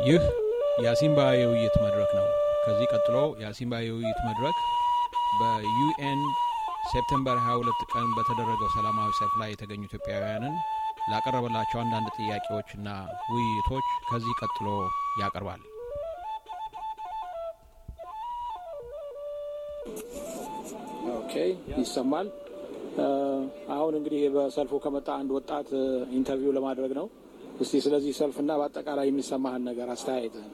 ይህ የአሲምባ የውይይት መድረክ ነው። ከዚህ ቀጥሎ የአሲምባ የውይይት መድረክ በዩኤን ሴፕቴምበር 22 ቀን በተደረገው ሰላማዊ ሰልፍ ላይ የተገኙ ኢትዮጵያውያንን ላቀረበላቸው አንዳንድ ጥያቄዎችና ውይይቶች ከዚህ ቀጥሎ ያቀርባል። ኦኬ፣ ይሰማል። አሁን እንግዲህ በሰልፉ ከመጣ አንድ ወጣት ኢንተርቪው ለማድረግ ነው። እስቲ ስለዚህ ሰልፍና በአጠቃላይ የሚሰማህን ነገር አስተያየትህን።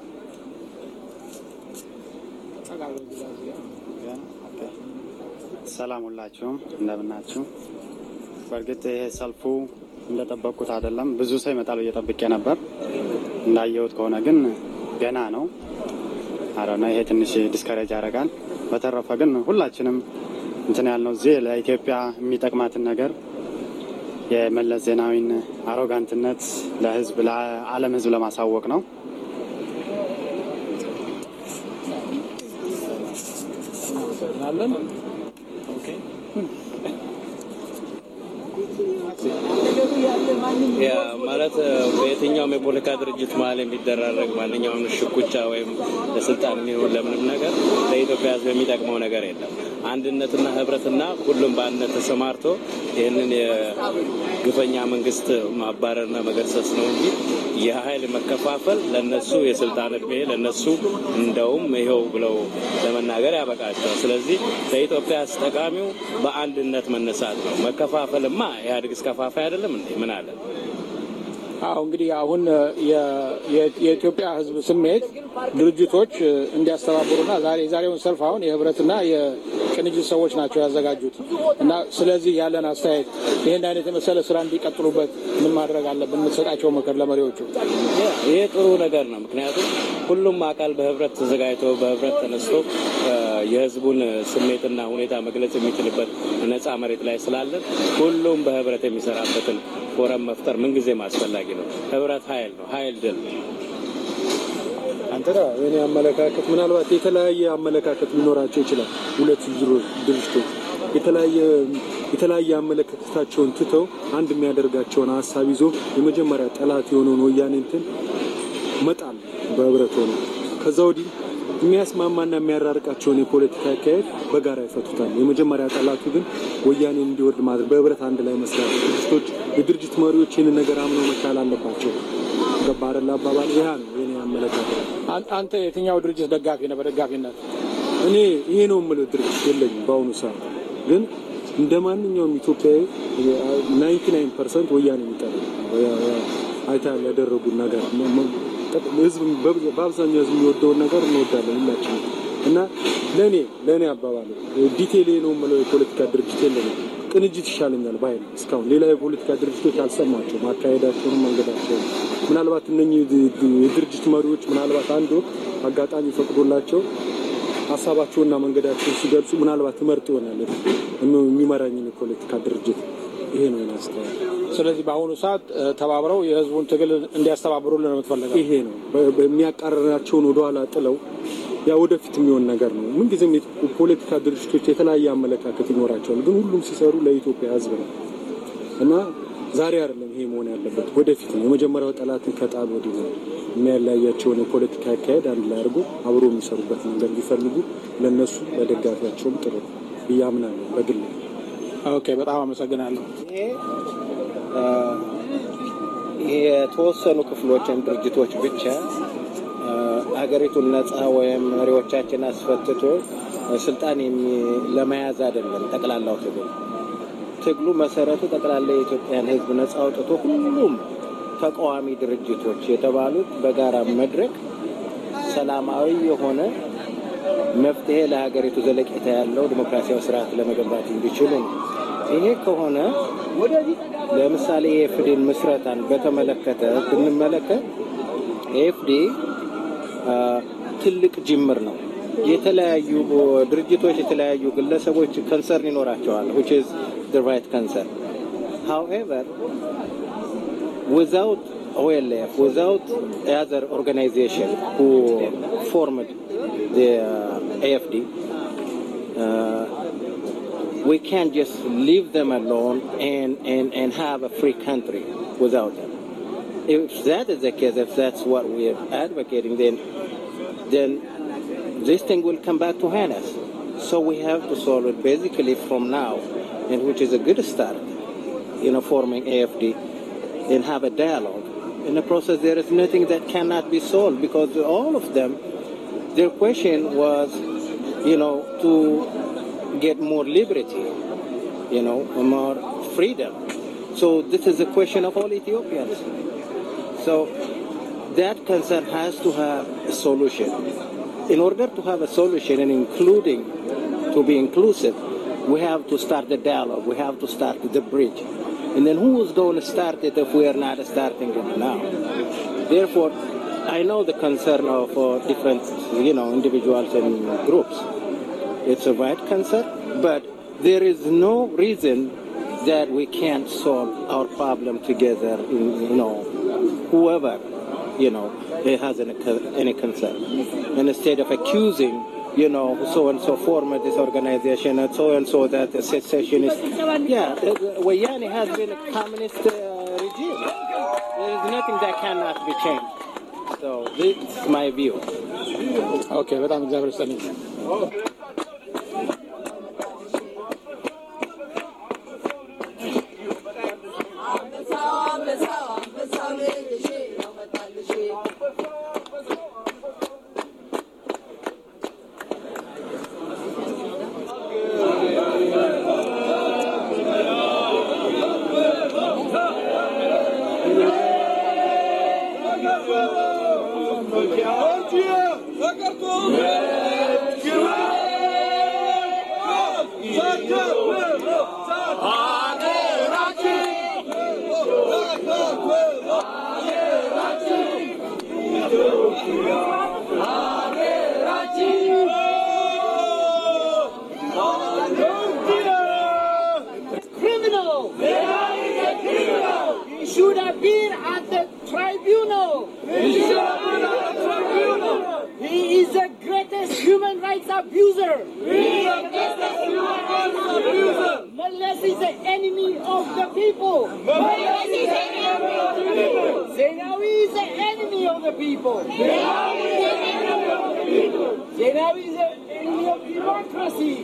ሰላም ሁላችሁም እንደምናችሁ። በእርግጥ ይሄ ሰልፉ እንደጠበቅኩት አይደለም። ብዙ ሰው ይመጣል ብዬ ጠብቄ ነበር። እንዳየሁት ከሆነ ግን ገና ነው። አረና ይሄ ትንሽ ዲስከሬጅ ያደርጋል። በተረፈ ግን ሁላችንም እንትን ያልነው እዚህ ለኢትዮጵያ የሚጠቅማትን ነገር የመለስ ዜናዊን አሮጋንትነት ለሕዝብ ለዓለም ሕዝብ ለማሳወቅ ነው። አለን ያ ማለት በየትኛውም የፖለቲካ ድርጅት መሀል የሚደራረግ ማንኛውም ሽኩቻ ወይም ለስልጣን የሚሆን ለምንም ነገር ለኢትዮጵያ ሕዝብ የሚጠቅመው ነገር የለም። አንድነትና ህብረትና ሁሉም በአንድነት ተሰማርቶ ይህንን የግፈኛ መንግስት ማባረርና መገርሰስ ነው እንጂ የኃይል መከፋፈል ለነሱ የስልጣን እድሜ ለነሱ እንደውም ይኸው ብለው ለመናገር ያበቃቸዋል። ስለዚህ ለኢትዮጵያ ጠቃሚው በአንድነት መነሳት ነው። መከፋፈልማ ኢህአዴግ እስከፋፋይ አይደለም እንዴ? ምን አለ? አዎ እንግዲህ አሁን የኢትዮጵያ ህዝብ ስሜት ድርጅቶች እንዲያስተባብሩና ዛሬ የዛሬውን ሰልፍ አሁን የህብረትና የቅንጅት ሰዎች ናቸው ያዘጋጁት እና ስለዚህ ያለን አስተያየት ይህን አይነት የመሰለ ስራ እንዲቀጥሉበት ምን ማድረግ አለብን? የምትሰጣቸው ምክር ለመሪዎቹ? ይሄ ጥሩ ነገር ነው። ምክንያቱም ሁሉም አካል በህብረት ተዘጋጅቶ በህብረት ተነስቶ የህዝቡን ስሜትና ሁኔታ መግለጽ የሚችልበት ነፃ መሬት ላይ ስላለን ሁሉም በህብረት የሚሰራበትን ፎረም መፍጠር ምንጊዜም አስፈላጊ ነው። ህብረት ኃይል ነው። ኃይል ድል ነው። አንተና የኔ አመለካከት ምናልባት የተለያየ አመለካከት ሊኖራቸው ይችላል። ሁለቱ ድርጅቶች የተለያየ የተለያየ አመለካከታቸውን ትተው አንድ የሚያደርጋቸውን ሀሳብ ይዞ የመጀመሪያ ጠላት የሆነውን ወያኔ እንትን መጣል በህብረት ሆነ ከዛ ወዲህ የሚያስማማና የሚያራርቃቸውን የፖለቲካ አካሄድ በጋራ ይፈቱታል። የመጀመሪያ ጠላቱ ግን ወያኔ እንዲወርድ ማድረግ በህብረት አንድ ላይ መስራት። ድርጅቶች የድርጅት መሪዎች ይህንን ነገር አምነው መቻል አለባቸው። ገባ አይደል አባባል? ይህ ነው የኔ አመለካከት። አንተ የትኛው ድርጅት ደጋፊ ነህ? በደጋፊነት እኔ ይሄ ነው የምለው ድርጅት የለኝም በአሁኑ ሰዓት ግን እንደ ማንኛውም ኢትዮጵያዊ ናይንቲ ናይን ፐርሰንት ወያኔ የሚጠላ አይተሃል ያደረጉን ነገር ህዝብ በአብዛኛው ህዝብ የሚወደውን ነገር እንወዳለን ሁላችን እና ለእኔ ለእኔ አባባል ዲቴል ነው የምለው የፖለቲካ ድርጅት የለንም። ቅንጅት ይሻለኛል ባይ ነው። እስካሁን ሌላ የፖለቲካ ድርጅቶች አልሰማቸውም አካሄዳቸውንም መንገዳቸውን። ምናልባት እነኚህ የድርጅት መሪዎች ምናልባት አንድ ወቅት አጋጣሚ ፈቅዶላቸው ሀሳባቸውና መንገዳቸውን ሲገልጹ ምናልባት ትመርጥ ይሆናል የሚመራኝን የፖለቲካ ድርጅት ይሄ ነው ያስተዋል። ስለዚህ በአሁኑ ሰዓት ተባብረው የህዝቡን ትግል እንዲያስተባብሩልን ነው የምትፈልገው? ይሄ ነው በሚያቃረናቸውን ወደኋላ ጥለው ያ ወደፊት የሚሆን ነገር ነው። ምንጊዜም የፖለቲካ ድርጅቶች የተለያየ አመለካከት ይኖራቸዋል፣ ግን ሁሉም ሲሰሩ ለኢትዮጵያ ህዝብ ነው እና ዛሬ አይደለም ይሄ መሆን ያለበት ወደፊት ነው። የመጀመሪያው ጠላትን ከጣል ወዲህ ነው የሚያለያያቸውን የፖለቲካ አካሄድ አንድ ላይ አድርጎ አብሮ የሚሰሩበት መንገድ ቢፈልጉ ለእነሱ ለደጋፊያቸውም ጥሩ ብዬ አምናለሁ በግል ኦኬ፣ በጣም አመሰግናለሁ። የተወሰኑ ክፍሎችን ድርጅቶች ብቻ አገሪቱን ነጻ ወይም መሪዎቻችን አስፈትቶ ስልጣን ለመያዝ አይደለም። ጠቅላላው ትግል ትግሉ መሰረቱ ጠቅላላ የኢትዮጵያን ሕዝብ ነጻ አውጥቶ ሁሉም ተቃዋሚ ድርጅቶች የተባሉት በጋራ መድረክ ሰላማዊ የሆነ መፍትሄ ለሀገሪቱ ዘለቄታ ያለው ዲሞክራሲያዊ ስርዓት ለመገንባት እንዲችሉ ነው። ይሄ ከሆነ ለምሳሌ የኤፍዲን ምስረታን በተመለከተ ብንመለከት ኤፍዲ ትልቅ ጅምር ነው። የተለያዩ ድርጅቶች፣ የተለያዩ ግለሰቦች ከንሰርን ይኖራቸዋል which is the right concern however without OLF without other organization who formed the uh, AFD uh, we can't just leave them alone and, and, and have a free country without them. if that is the case, if that's what we're advocating, then then this thing will come back to haunt us. So we have to solve it basically from now, and which is a good start, you know, forming AFD and have a dialogue. In the process, there is nothing that cannot be solved because all of them, their question was, you know, to get more liberty, you know, more freedom. So this is a question of all Ethiopians. So that concern has to have a solution. In order to have a solution and including, to be inclusive, we have to start the dialogue. We have to start the bridge. And then who is going to start it if we are not starting it now? Therefore, I know the concern of uh, different, you know, individuals and groups. It's a right concern, but there is no reason that we can't solve our problem together. In, you know, whoever, you know, has any, any concern, and instead of accusing you know, so and so formed this organization, and so and so that the secessionist. Yeah, Wayani has been a communist uh, regime. There is nothing that cannot be changed. So this is my view. ኦኬ፣ በጣም እግዚአብሔር ይስጥልኝ። criminal. He should have been at the tribunal. He is the greatest human rights abuser. Meles is the enemy of the people. Zenawi is the enemy of the people. Zenawi is the enemy of democracy.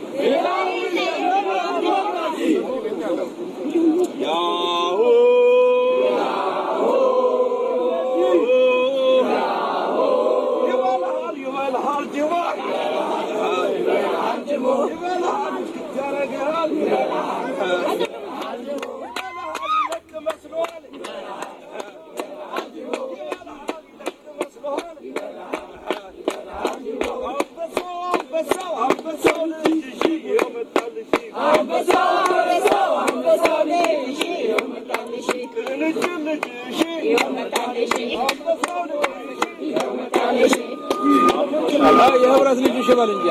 የህብረት ልጅ ሽበል እንጂ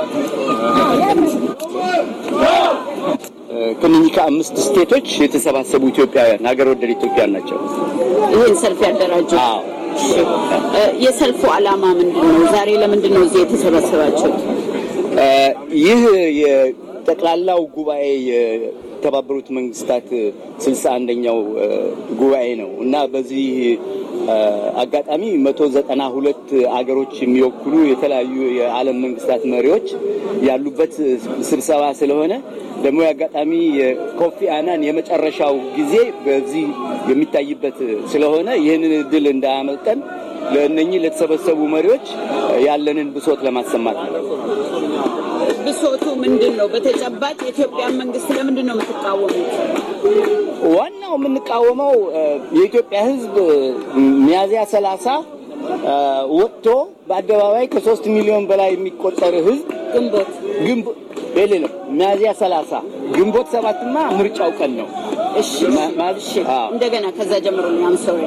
ከእነኚህ ከአምስት ስቴቶች የተሰባሰቡ ኢትዮጵያውያን ሀገር ወደድ ኢትዮጵያውያን ናቸው። ይህን ሰልፍ ያደራጀው አዎ እ፣ የሰልፉ ዓላማ ምንድን ነው? ዛሬ ለምንድን ነው እዚህ የተሰበሰባችሁት? እ፣ ይህ የጠቅላላው ጉባኤ የተባበሩት መንግስታት ስልሳ አንደኛው ጉባኤ ነው እና በዚህ እ፣ አጋጣሚ መቶ ዘጠና ሁለት አገሮች የሚወክሉ የተለያዩ የዓለም መንግስታት መሪዎች ያሉበት ስብሰባ ስለሆነ ደግሞ የአጋጣሚ የኮፊ አናን የመጨረሻው ጊዜ በዚህ የሚታይበት ስለሆነ ይህንን እድል እንዳያመልጠን ለእነኚህ ለተሰበሰቡ መሪዎች ያለንን ብሶት ለማሰማት ነው። ብሶቱ ምንድን ነው? በተጨባጭ የኢትዮጵያ መንግስት ለምንድን ነው የምትቃወሙት? ዋናው የምንቃወመው እ፣ የኢትዮጵያ ሕዝብ ሚያዝያ ሰላሳ ወጥቶ በአደባባይ ከሶስት ሚሊዮን በላይ የሚቆጠር ሕዝብ ግንቦት ግንቦ ሌሌ ነው ሚያዝያ ሰላሳ ግንቦት ሰባትማ ምርጫው ቀን ነው። እሺ ማ- ማ- እሺ፣ አዎ። እንደገና ከዛ ጀምሮ አም ሶሪ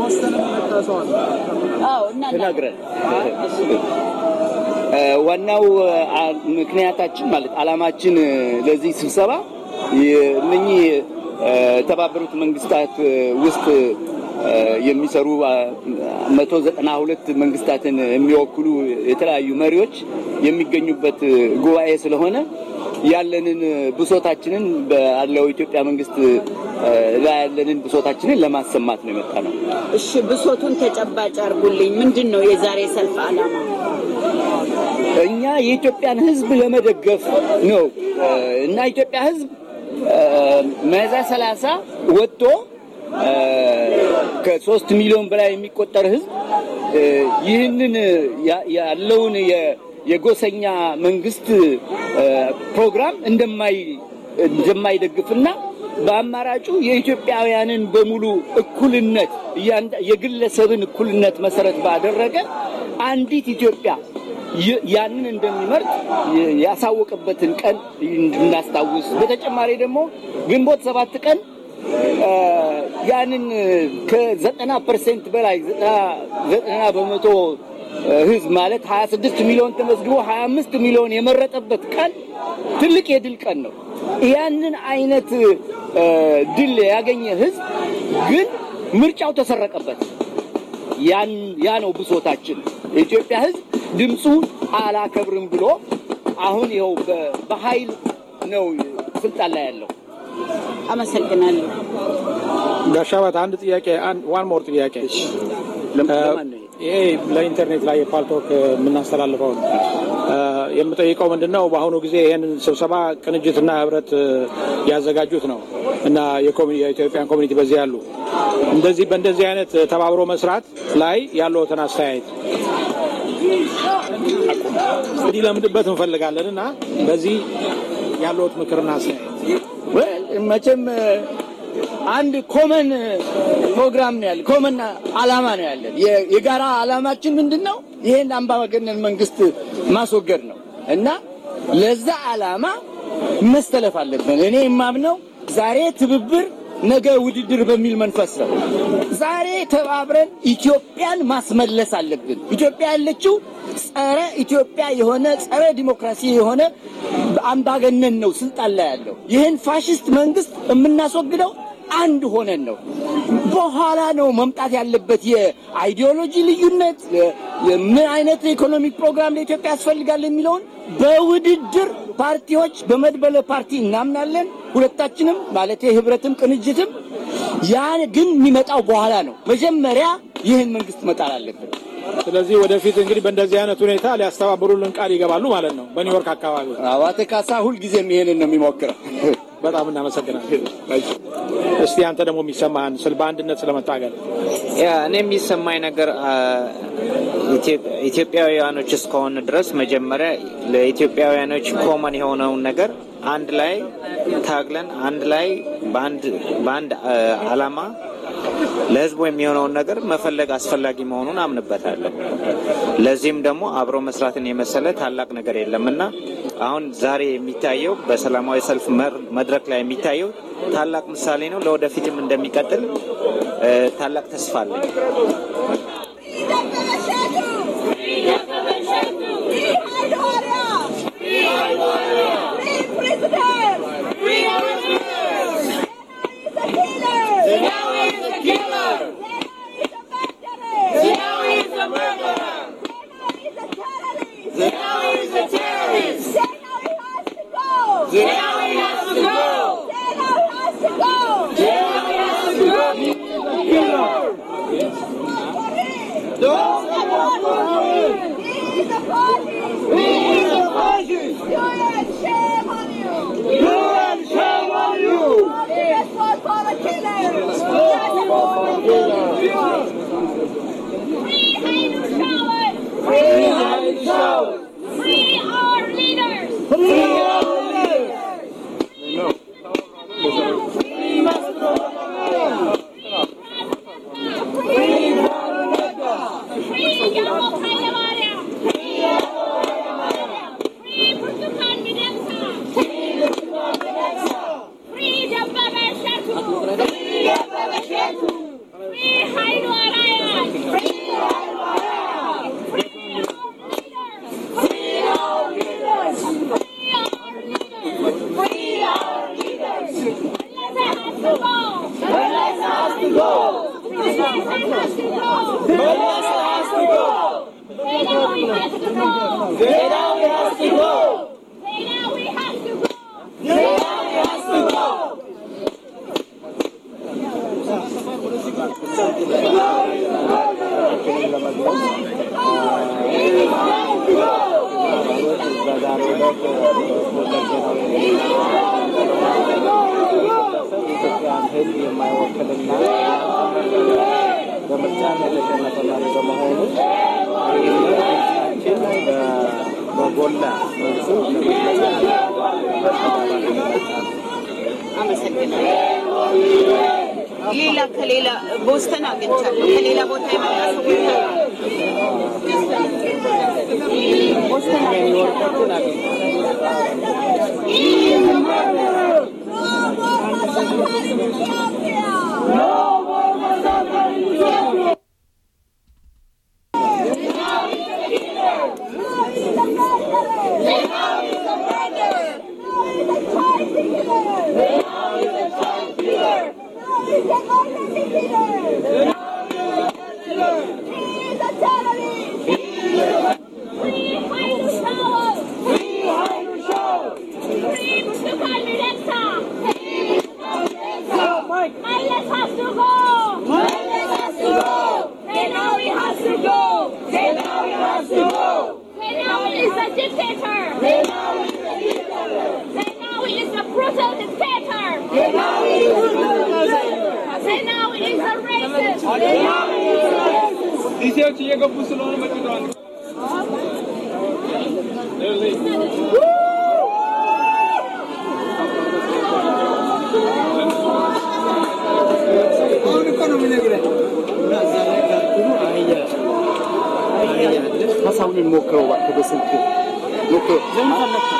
አዎ እና ተናግረን እ፣ ዋናው አ፣ ምክንያታችን ማለት አላማችን እ፣ ለዚህ ስብሰባ የ- እነኚህ እ፣ የተባበሩት መንግስታት እ፣ ውስጥ እ፣ የሚሰሩ መቶ ዘጠና ሁለት መንግስታትን የሚወክሉ የተለያዩ መሪዎች የሚገኙበት እ፣ ጉባኤ ስለሆነ ያለንን ብሶታችንን ባለው ኢትዮጵያ መንግስት ላይ ያለንን ብሶታችንን ለማሰማት ነው የመጣ ነው። እሺ ብሶቱን ተጨባጭ አድርጉልኝ። ምንድን ነው የዛሬ ሰልፍ ዓላማ? እኛ የኢትዮጵያን ሕዝብ ለመደገፍ ነው እና ኢትዮጵያ ሕዝብ ሚያዝያ ሰላሳ ወጥቶ ከሶስት ሚሊዮን በላይ የሚቆጠር ሕዝብ ይህንን ያለውን የጎሰኛ መንግስት ፕሮግራም እንደማይ እንደማይደግፍና በአማራጩ የኢትዮጵያውያንን በሙሉ እኩልነት የግለሰብን እኩልነት መሰረት ባደረገ አንዲት ኢትዮጵያ ያንን እንደሚመርጥ ያሳወቀበትን ቀን እንድናስታውስ፣ በተጨማሪ ደግሞ ግንቦት ሰባት ቀን ያንን ከዘጠና ፐርሰንት በላይ ዘጠና በመቶ ህዝብ ማለት 26 ሚሊዮን ተመዝግቦ 25 ሚሊዮን የመረጠበት ቀን ትልቅ የድል ቀን ነው። ያንን አይነት ድል ያገኘ ህዝብ ግን ምርጫው ተሰረቀበት። ያን ያ ነው ብሶታችን። የኢትዮጵያ ህዝብ ድምፁ አላከብርም ብሎ አሁን ይኸው በኃይል ነው ስልጣን ላይ ያለው። አመሰግናለሁ። ጋሻባት አንድ ጥያቄ ዋን ሞር ጥያቄ ይሄ ለኢንተርኔት ላይ የፓልቶክ የምናስተላልፈው ነው። የምጠይቀው ምንድን ነው በአሁኑ ጊዜ ይህንን ስብሰባ ቅንጅትና ህብረት ያዘጋጁት ነው እና የኢትዮጵያን ኮሚኒቲ በዚህ ያሉ እንደዚህ በእንደዚህ አይነት ተባብሮ መስራት ላይ ያለዎትን አስተያየት እንግዲህ ለምድበት እንፈልጋለን እና በዚህ ያለዎት ምክርና አስተያየት መቼም አንድ ኮመን ፕሮግራም ነው ያለ፣ ኮመን አላማ ነው ያለን። የጋራ አላማችን ምንድን ነው? ይሄን አምባገነን መንግስት ማስወገድ ነው እና ለዛ አላማ መስተለፍ አለብን። እኔ የማምነው ዛሬ ትብብር ነገ ውድድር በሚል መንፈስ ነው። ዛሬ ተባብረን ኢትዮጵያን ማስመለስ አለብን። ኢትዮጵያ ያለችው ጸረ ኢትዮጵያ የሆነ ጸረ ዲሞክራሲ የሆነ አምባገነን ነው ስልጣን ላይ ያለው። ይህን ፋሽስት መንግስት የምናስወግደው አንድ ሆነን ነው። በኋላ ነው መምጣት ያለበት የአይዲዮሎጂ ልዩነት፣ ምን አይነት የኢኮኖሚክ ፕሮግራም ለኢትዮጵያ ያስፈልጋል የሚለውን በውድድር ፓርቲዎች በመድበለ ፓርቲ እናምናለን። ሁለታችንም ማለት ህብረትም ቅንጅትም። ያ ግን የሚመጣው በኋላ ነው። መጀመሪያ ይህን መንግስት መጣል አለብን። ስለዚህ ወደፊት እንግዲህ በእንደዚህ አይነት ሁኔታ ሊያስተባብሩልን ቃል ይገባሉ ማለት ነው። በኒውዮርክ አካባቢ አባተ ካሳ ሁልጊዜም ይሄንን ነው የሚሞክረው። በጣም እናመሰግናለን። እስቲ አንተ ደግሞ የሚሰማህን ስለ በአንድነት ስለመታገል ያ እኔ የሚሰማኝ ነገር ኢትዮጵያውያኖች እስከሆነ ድረስ መጀመሪያ ለኢትዮጵያውያኖች ኮመን የሆነውን ነገር አንድ ላይ ታግለን አንድ ላይ በአንድ አላማ ለህዝቡ የሚሆነውን ነገር መፈለግ አስፈላጊ መሆኑን አምንበታለሁ። ለዚህም ደግሞ አብሮ መስራትን የመሰለ ታላቅ ነገር የለም እና አሁን ዛሬ የሚታየው በሰላማዊ ሰልፍ መድረክ ላይ የሚታየው ታላቅ ምሳሌ ነው። ለወደፊትም እንደሚቀጥል ታላቅ ተስፋ አለኝ። ደረቅ ወለጌ ነው የኢትዮጵያን ሕዝብ የማይወክልና በምርጫ የተሸነፈ መሪ በመሆኑ ይህንን ድምጻችን በጎላ መልኩ አመሰግናለሁ። ሌላ ከሌላ ቦስተን አግኝቻለሁ። ከሌላ ቦታ የመጣ ሰዎች አሉ። ቦስተን አግኝቻለሁ። ዲሴዎች እየገቡ ስለሆነ መጭተዋል። አሁን እኮ ነው የምነግርህ። እና እዛ ላይ ካልኩሉ አህያ አህያ አለ። ሀሳቡን ሞክረው እባክህ በስልክ ሞክረው። ለምን ፈለግከው?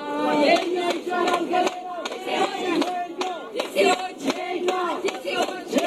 Yeah.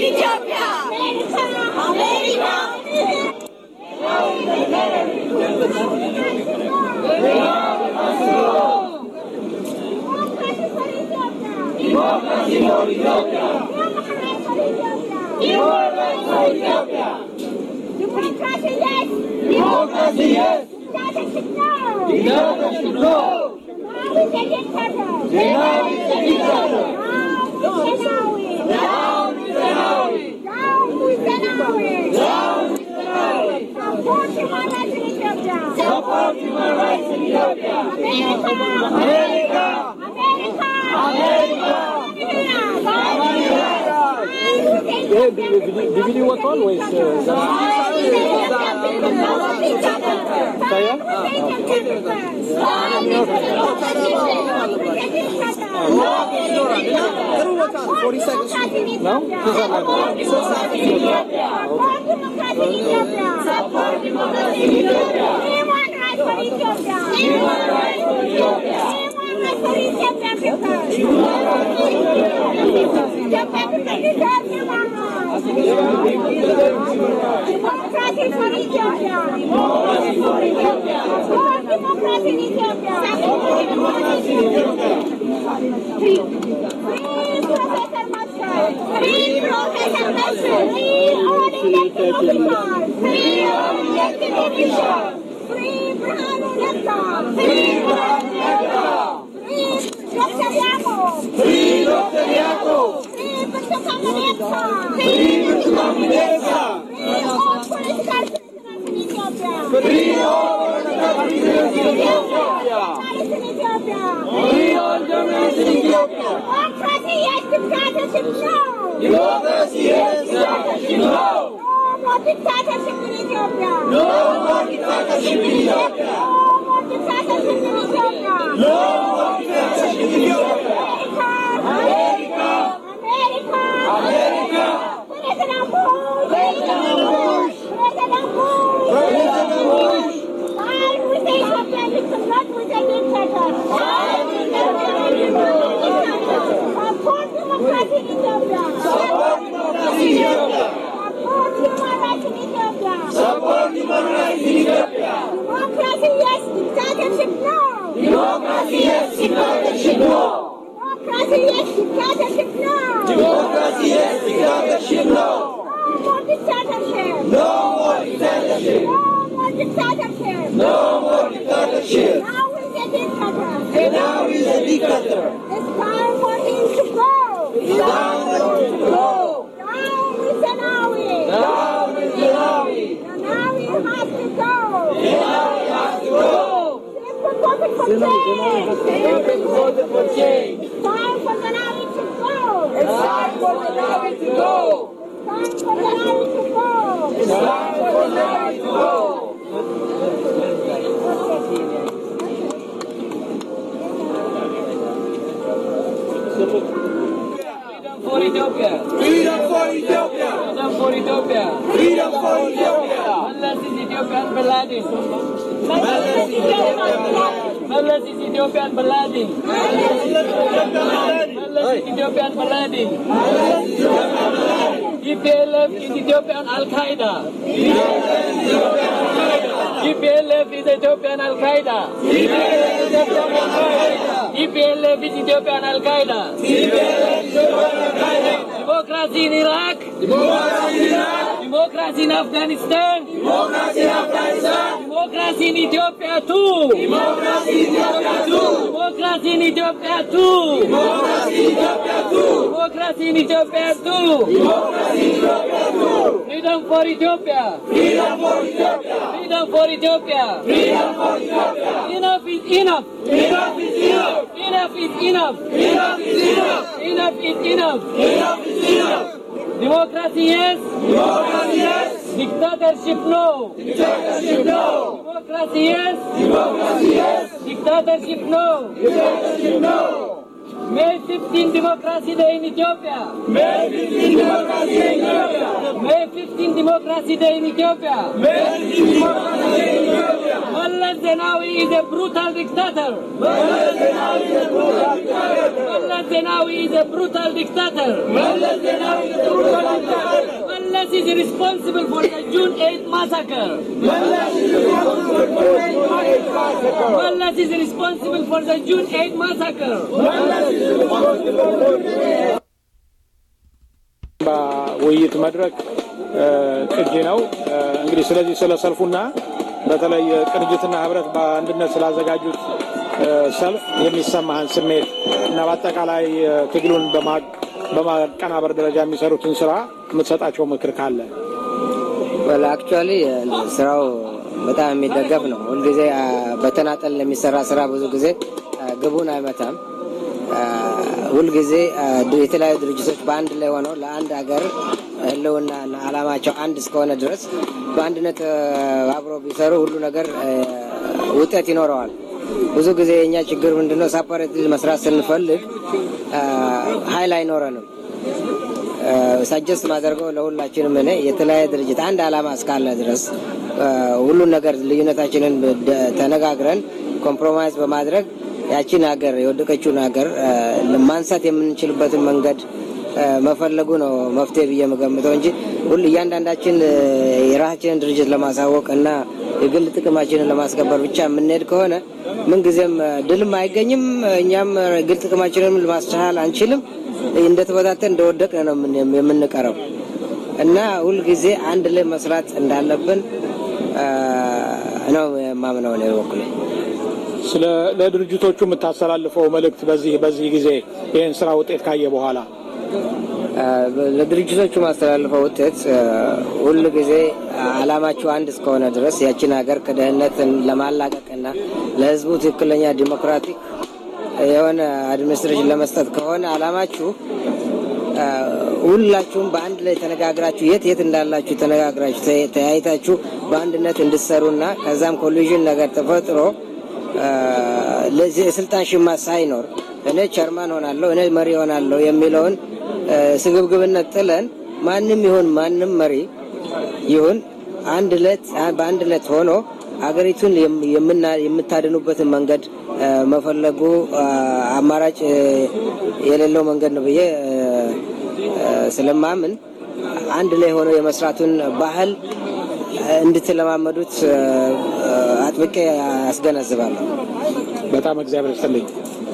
ኢትዮጵያ አሜሪካ Democracy, yes. Dictatorship, no. Zenawi is a dictator. Down with Zenawi. Down with Zenawi. Down with Zenawi. Support human rights in Ethiopia. Support human rights in Ethiopia. America. America. America. ዲቪዲ ወጥቷል ወይስ Democracy for Ethiopia. Democracy for Ethiopia. More democracy in Ethiopia. More democracy in Ethiopia. Free. Free Professor Mascot. Free Professor Mascot. Free all elected officials. Free all elected officials. Free Brahanu Netta. Free Brahanu Netta. Free Dr. Yako. Free Dr. Yako. Free Burtukan Mideqa. Free Burtukan Mideqa. Free all political prisoners in Ethiopia. Free all political prisoners in Ethiopia. Journalists in Ethiopia. Free all journalists in Ethiopia. Democracy, yes, dictatorship, no. Democracy, yes, dictatorship, no. No more dictatorship in Ethiopia. No more dictatorship in Ethiopia. No more dictatorship in Ethiopia. No more dictatorship in Ethiopia. America. America. America. President Bush. President Bush. President Bush. President Bush. Side with the Ethiopian dictator, not with the dictator. Side with the dictator. Support democracy in Ethiopia. Support democracy in Ethiopia. Support human rights in Ethiopia. Support human rights in Ethiopia. Democracy, yes. Dictatorship, no. Democracy, yes, dictatorship, no. Democracy, yes. Dictatorship, no. Democracy, yes, dictatorship, no. No more dictatorship. No more dictatorship. No more dictatorship. No more dictatorship. Now is a dictator. Now is a dictator. It's time for him to go. It's time for him to go. Down with Zenawi. Down with Zenawi. Zenawi has to go. Zenawi has to go. Simple voted for change. Simple voted for change. It's time for Zenawi to go. It's time for Zenawi to go. It's time for Zenawi to go. It's time for Zenawi to go. for Ethiopia. Freedom for Ethiopia. Freedom for Ethiopia. Freedom for Ethiopia. Mallas is Ethiopian Baladin. Mallas is Ethiopian Baladin. Mallas is Ethiopian Baladin. Mallas is Ethiopian Baladin. Mallas is Ethiopian Baladin. Mallas is Ethiopian Baladin. EPLF is Ethiopian Al Qaeda. EPLF is Ethiopian Al Qaeda. EPLF is Ethiopian Al Qaeda. EPLF is Ethiopian Al Qaeda. Democracy in Iraq. Democracy in Iraq. Democracy in Afghanistan. Democracy in Afghanistan. Democracy in Ethiopia too. Democracy in Ethiopia too. Democracy in Ethiopia too. Democracy in Ethiopia too. Democracy in Ethiopia too. Democracy in Ethiopia too. Freedom for Ethiopia. Freedom for Ethiopia. Freedom for Ethiopia. Freedom for Ethiopia. Enough is enough. Enough is enough. Enough is enough. Enough is enough. Enough is enough. Enough is enough. Democracy yes. Democracy yes. Dictatorship no. Dictatorship no. Democracy yes. Democracy yes. Dictatorship no. Dictatorship no. May 15 Democracy Day in Ethiopia. May 15 Democracy Day in Ethiopia. May 15 Democracy Day in Ethiopia. May 15 Democracy Day in Ethiopia. Mallas Zenawi is a brutal dictator. Mallas Zenawi is a brutal dictator. Mallas Zenawi is a brutal dictator. Mallas Zenawi is a brutal dictator. responsible for the June 8 massacre. Wallace is responsible for the June 8 massacre. በውይይት መድረክ ቅጂ ነው። እንግዲህ ስለዚህ ስለ ሰልፉና በተለይ ቅንጅትና ህብረት በአንድነት ስላዘጋጁት ሰልፍ የሚሰማህን ስሜት እና በአጠቃላይ ትግሉን በማቀናበር ደረጃ የሚሰሩትን ስራ የምትሰጣቸው ምክር ካለ? አክቹዋሊ ስራው በጣም የሚደገፍ ነው። ሁልጊዜ በተናጠል ለሚሰራ ስራ ብዙ ጊዜ ግቡን አይመታም። ሁልጊዜ የተለያዩ ድርጅቶች በአንድ ላይ ሆነው ለአንድ ሀገር ህልውና አላማቸው አንድ እስከሆነ ድረስ በአንድነት አብረው ቢሰሩ ሁሉ ነገር ውጤት ይኖረዋል። ብዙ ጊዜ የእኛ ችግር ምንድነው? ሳፓሬት መስራት ስንፈልግ ሀይል አይኖረንም። ሳጀስት ማደርገው ለሁላችንም እኔ የተለያየ ድርጅት አንድ አላማ እስካለ ድረስ ሁሉን ነገር ልዩነታችንን ተነጋግረን ኮምፕሮማይዝ በማድረግ ያችን ሀገር የወደቀችውን ሀገር ማንሳት የምንችልበትን መንገድ መፈለጉ ነው መፍትሄ ብዬ የምገምተው እንጂ ሁሉ እያንዳንዳችን የራሳችንን ድርጅት ለማሳወቅ እና የግል ጥቅማችንን ለማስከበር ብቻ የምንሄድ ከሆነ ምንጊዜም ድልም አይገኝም። እኛም ግል ጥቅማችንን ለማስቻል አንችልም። እንደተበታተን እንደወደቅን ነው የምንቀረው እና ሁልጊዜ አንድ ላይ መስራት እንዳለብን ነው የማምነው ነው በኩሌ። ስለ ለድርጅቶቹ የምታስተላልፈው መልእክት በዚህ በዚህ ጊዜ ይህን ስራ ውጤት ካየ በኋላ ለድርጅቶቹ ማስተላልፈው ውጤት ሁል ጊዜ አላማችሁ አንድ እስከሆነ ድረስ ያችን ሀገር ከድህነት ለማላቀቅና ለሕዝቡ ትክክለኛ ዲሞክራቲክ የሆነ አድሚኒስትሬሽን ለመስጠት ከሆነ አላማችሁ ሁላችሁም በአንድ ላይ ተነጋግራችሁ የት የት እንዳላችሁ ተነጋግራችሁ ተያይታችሁ በአንድነት እንድትሰሩና ከዛም ኮሊዥን ነገር ተፈጥሮ የስልጣን ሽማ ሳይኖር እኔ ቸርማን ሆናለሁ እኔ መሪ ሆናለሁ የሚለውን ስግብግብነት ጥለን ማንም ይሁን ማንም መሪ ይሁን አንድ ለት በአንድ ለት ሆኖ አገሪቱን የምታድኑበትን መንገድ መፈለጉ አማራጭ የሌለው መንገድ ነው ብዬ ስለማምን አንድ ላይ ሆኖ የመስራቱን ባህል እንድትለማመዱት አጥብቄ አስገነዝባለሁ። በጣም እግዚአብሔር ይስጥልኝ።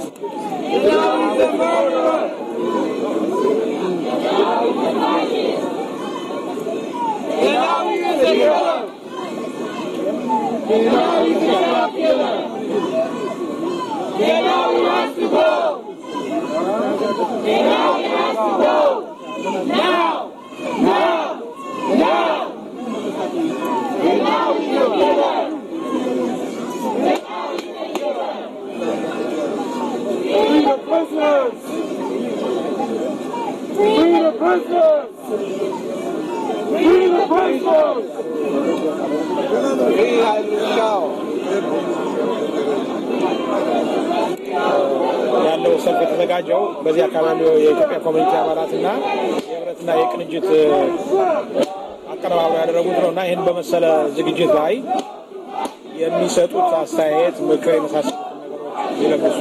Free the prisoners! Free the prisoners! Free the prisoners! Free ያለው ሰልፍ የተዘጋጀው በዚህ አካባቢ የኢትዮጵያ ኮሚኒቲ አባላትና የህብረትና የቅንጅት አቀነባብሮ ያደረጉት ነው እና ይህን በመሰለ ዝግጅት ላይ የሚሰጡት አስተያየት፣ ምክር የመሳሰሉት ነገሮች ሊለግሱ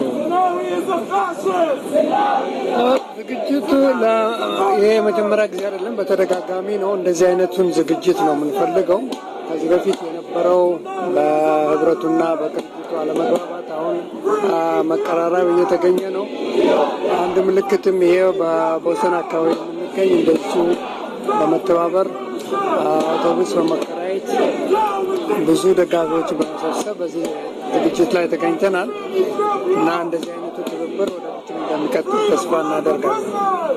ዝግጅቱ ይሄ የመጀመሪያ ጊዜ አይደለም፣ በተደጋጋሚ ነው። እንደዚህ አይነቱን ዝግጅት ነው የምንፈልገው። ከዚህ በፊት የነበረው በህብረቱና በቅንጅቱ አለመግባባት አሁን መቀራረብ እየተገኘ ነው። አንድ ምልክትም ይሄ በቦሰን አካባቢ የምንገኝ እንደዚሁ በመተባበር አውቶቡስ በመከራየት ብዙ ደጋፊዎች በመሰብሰብ በዚህ ዝግጅት ላይ ተገኝተናል እና እንደዚህ አይነቱ ትብብር ወደፊትም እንደሚቀጥል ተስፋ እናደርጋለን።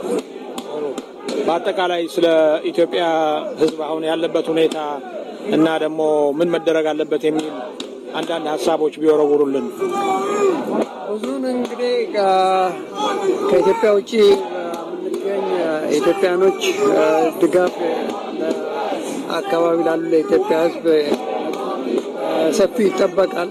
በአጠቃላይ ስለ ኢትዮጵያ ህዝብ አሁን ያለበት ሁኔታ እና ደግሞ ምን መደረግ አለበት የሚል አንዳንድ ሀሳቦች ቢወረውሩልን። ብዙን እንግዲህ ከኢትዮጵያ ውጭ የምንገኝ ኢትዮጵያኖች ድጋፍ አካባቢ ላሉ ለኢትዮጵያ ህዝብ ሰፊ ይጠበቃል።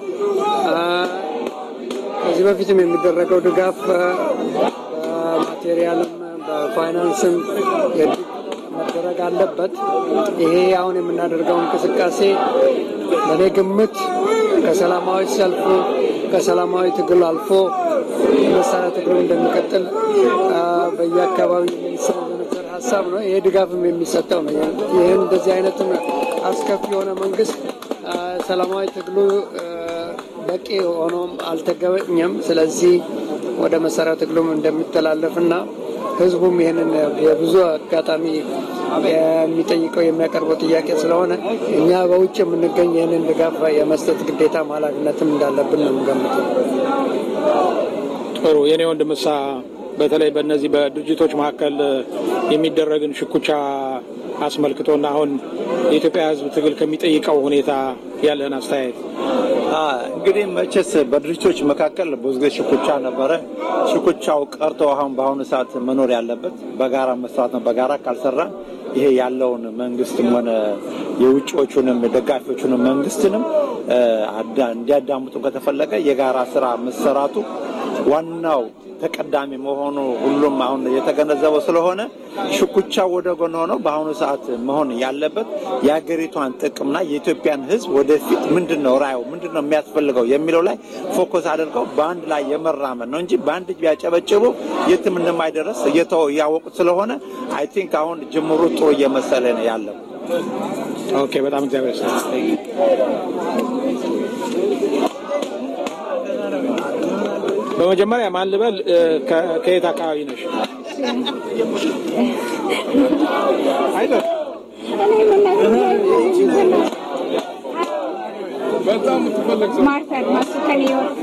ከዚህ በፊትም የሚደረገው ድጋፍ በማቴሪያልም በፋይናንስም መደረግ አለበት። ይሄ አሁን የምናደርገው እንቅስቃሴ በእኔ ግምት ከሰላማዊ ሰልፉ ከሰላማዊ ትግል አልፎ የመሳሪያ ትግሉ እንደሚቀጥል በየአካባቢው የሚሰነዘር ሀሳብ ነው። ይሄ ድጋፍም የሚሰጠው ነው። ይህን እንደዚህ አይነትም አስከፊ የሆነ መንግስት አ፣ ሰላማዊ ትግሉ አ፣ በቂ ሆኖም አልተገኘም። ስለዚህ ወደ መሰረታዊ ትግሉም እንደሚተላለፍና ህዝቡም ይህንን የብዙ አጋጣሚ የሚጠይቀው የሚያቀርበው ጥያቄ ስለሆነ እኛ በውጭ የምንገኝ ይህንን ድጋፍ የመስጠት ግዴታም ኃላፊነትም እንዳለብን ነው የምገምተው። ጥሩ የኔ ወንድምሳ በተለይ በእነዚህ በድርጅቶች መካከል የሚደረግን ሽኩቻ አስመልክቶና አሁን የኢትዮጵያ ሕዝብ ትግል ከሚጠይቀው ሁኔታ ያለህን አስተያየት። እንግዲህ መቼስ በድርጅቶች መካከል ብዙ ጊዜ ሽኩቻ ነበረ። ሽኩቻው ቀርቶ አሁን በአሁኑ ሰዓት መኖር ያለበት በጋራ መስራት ነው። በጋራ ካልሰራ ይሄ ያለውን መንግስትም ሆነ የውጭዎቹንም ደጋፊዎቹንም መንግስትንም እ፣ አዳ- እንዲያዳምጡ ከተፈለገ የጋራ ስራ መሰራቱ ዋናው ተቀዳሚ መሆኑ ሁሉም አሁን የተገነዘበው ስለሆነ ሽኩቻ ወደ ጎን ሆኖ በአሁኑ ሰዓት መሆን ያለበት የሀገሪቷን ጥቅምና የኢትዮጵያን ሕዝብ ወደፊት ምንድን ነው ራዩ ምንድን ነው የሚያስፈልገው የሚለው ላይ ፎከስ አድርገው በአንድ ላይ የመራመድ ነው እንጂ በአንድ እጅ ቢያጨበጭቡ የትም እንደማይደረስ እየተወ እያወቁት ስለሆነ አይ ቲንክ አሁን ጅምሩ ጥሩ እየመሰለ ነው ያለው። ኦኬ፣ በጣም እግዚአብሔር ይስጥልኝ። በመጀመሪያ ማን ልበል? እ፣ ከ- ከየት አካባቢ ነሽ? አይዞህ በጣም የምትፈለግ ሰው ማርታ አድማሱ ከኒውዮርክ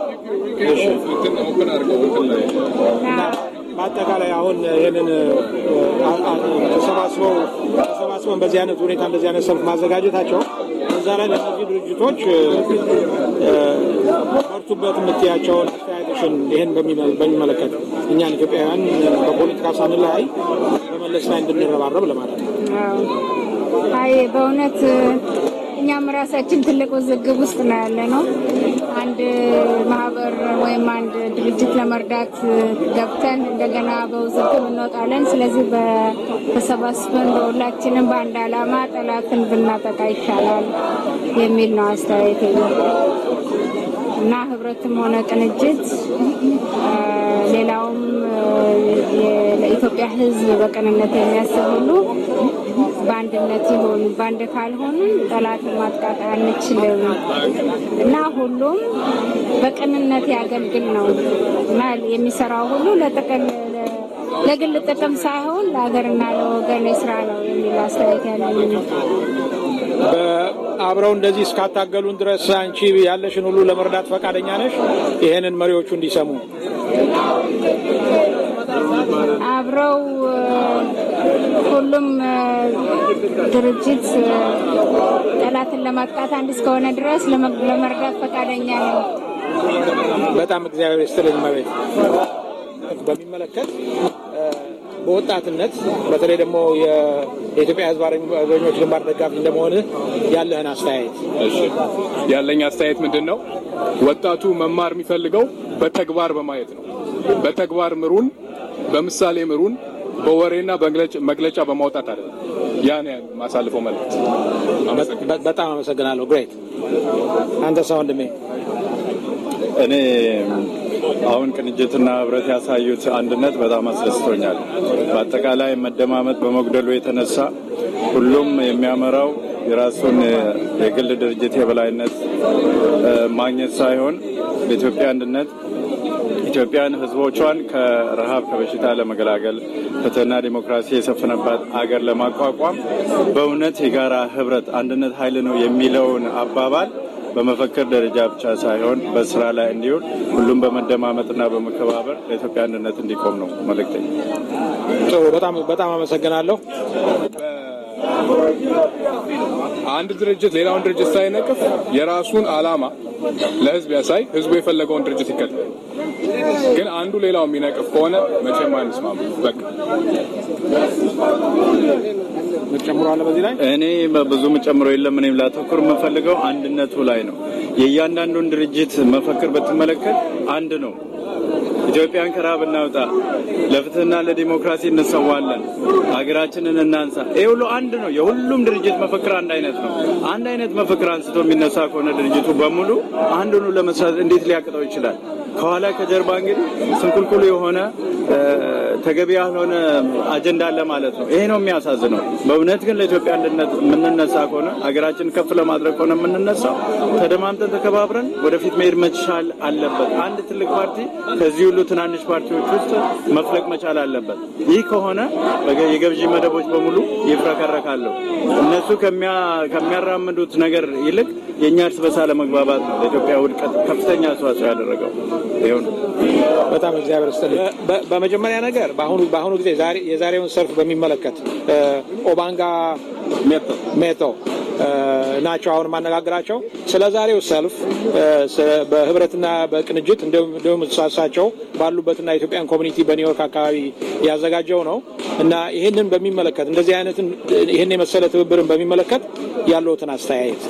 በአጠቃላይ አሁን ይህንን አ- አ- ተሰባስበው ተሰባስበን በዚህ አይነት ሁኔታ እንደዚህ አይነት ሰልፍ ማዘጋጀታቸው እዛ ላይ ለእነዚህ ድርጅቶች እ፣ እ፣ በርቱበት የምትያቸውን አስተያየቶችን ይህን በሚመ- በሚመለከት እኛን ኢትዮጵያውያን በፖለቲካ ሳንለያይ በመለስ ላይ እንድንረባረብ ለማለት ነው። አይ በእውነት እኛም ራሳችን ትልቅ ውዝግብ ውስጥ ነው ያለ ነው። አንድ ማህበር ወይም አንድ ድርጅት ለመርዳት ገብተን እንደገና በውዝግብ እንወጣለን። ስለዚህ በ- ተሰባስበን በሁላችንም በአንድ ዓላማ ጠላትን ብናጠቃ ይሻላል የሚል ነው አስተያየት እና ህብረትም ሆነ ቅንጅት አ፣ ሌላውም አ፣ የ- ለኢትዮጵያ ሕዝብ በቅንነት የሚያስብ ሁሉ በአንድነት ይሁን። በአንድ ካልሆንን ጠላትን ማጥቃት አንችልም እና ሁሉም በቅንነት ያገልግል ነው እና የሚሰራው ሁሉ ለጥቅል ለግል ጥቅም ሳይሆን ለሀገርና ለወገን ስራ ነው የሚል አስተያየት ያለኝ አብረው እንደዚህ እስካታገሉን ድረስ አንቺ ያለሽን ሁሉ ለመርዳት ፈቃደኛ ነሽ? ይህንን መሪዎቹ እንዲሰሙ አብረው እ፣ ሁሉም እ፣ ድርጅት እ፣ ጠላትን ለማጥቃት አንድ እስከሆነ ድረስ ለመ- ለመርዳት ፈቃደኛ ነው። በጣም እግዚአብሔር ይስጥልኝ መቤት በሚመለከት እ፣ በወጣትነት በተለይ ደግሞ የ- የኢትዮጵያ ሕዝብ አርበኞች ግንባር ደጋፊ እንደመሆን ያለህን አስተያየት እሺ ያለኝ አስተያየት ምንድን ነው? ወጣቱ መማር የሚፈልገው በተግባር በማየት ነው። በተግባር ምሩን፣ በምሳሌ ምሩን፣ በወሬና በመግለጫ- መግለጫ በማውጣት አይደለም። ያን ማሳልፈው መልዕክት። በ- በጣም አመሰግናለሁ። ግሬት አንተ ሰው ወንድሜ እኔ አሁን ቅንጅትና ህብረት ያሳዩት አንድነት በጣም አስደስቶኛል። በአጠቃላይ መደማመጥ በመጉደሉ የተነሳ ሁሉም የሚያመራው የራሱን የግል ድርጅት የበላይነት እ፣ ማግኘት ሳይሆን ለኢትዮጵያ አንድነት ኢትዮጵያን ህዝቦቿን ከረሃብ ከበሽታ ለመገላገል ፍትህና ዲሞክራሲ የሰፈነባት አገር ለማቋቋም በእውነት የጋራ ህብረት አንድነት ኃይል ነው የሚለውን አባባል በመፈክር ደረጃ ብቻ ሳይሆን በስራ ላይ እንዲሆን ሁሉም በመደማመጥና በመከባበር ለኢትዮጵያ አንድነት እንዲቆም ነው መልእክተኛ። ጥሩ። በጣም በጣም አመሰግናለሁ። አንድ ድርጅት ሌላውን ድርጅት ሳይነቅፍ የራሱን አላማ ለህዝብ ያሳይ፣ ህዝቡ የፈለገውን ድርጅት ይከተል። ግን አንዱ ሌላው የሚነቅፍ ከሆነ መቼም አንስማማ። በቃ ጨምሯለ በዚህ ላይ እኔ በብዙ የምጨምረው የለም። እኔም ላተኩር የምፈልገው አንድነቱ ላይ ነው። የእያንዳንዱን ድርጅት መፈክር ብትመለከት አንድ ነው። ኢትዮጵያን ከረሃብ እናውጣ፣ ለፍትህና ለዲሞክራሲ እንሰዋለን፣ ሀገራችንን እናንሳ። ይህ ሁሉ አንድ ነው። የሁሉም ድርጅት መፈክር አንድ አይነት ነው። አንድ አይነት መፈክር አንስቶ የሚነሳ ከሆነ ድርጅቱ በሙሉ አንዱኑ ለመስራት እንዴት ሊያቅተው ይችላል? ከኋላ ከጀርባ እንግዲህ ስንኩልኩሉ የሆነ ተገቢ ያልሆነ አጀንዳ አለ ማለት ነው። ይሄ ነው የሚያሳዝነው። በእውነት ግን ለኢትዮጵያ አንድነት የምንነሳ ከሆነ ሀገራችን ከፍ ለማድረግ ከሆነ የምንነሳው ተደማምጠን ተከባብረን ወደፊት መሄድ መቻል አለበት። አንድ ትልቅ ፓርቲ ከዚህ ሁሉ ትናንሽ ፓርቲዎች ውስጥ መፍለቅ መቻል አለበት። ይህ ከሆነ የገዢ መደቦች በሙሉ ይፍረከረካሉ። እነሱ ከሚያራምዱት ነገር ይልቅ የእኛ እርስ በርስ አለመግባባት ነው ለኢትዮጵያ ውድቀት ከፍተኛ አስተዋጽኦ ያደረገው። ይኸው ነው። በጣም እግዚአብሔር ይስጥልኝ። በመጀመሪያ ነገር በአሁኑ በአሁኑ ጊዜ የዛሬውን ሰልፍ በሚመለከት ኦባንጋ ሜቶ ናቸው አሁን ማነጋግራቸው ስለ ዛሬው ሰልፍ በህብረትና በቅንጅት እንዲሁም እሳቸው ባሉበትና የኢትዮጵያን ኮሚኒቲ በኒውዮርክ አካባቢ ያዘጋጀው ነው እና ይህንን በሚመለከት እንደዚህ አይነትን ይህን የመሰለ ትብብርን በሚመለከት ያለውትን አስተያየት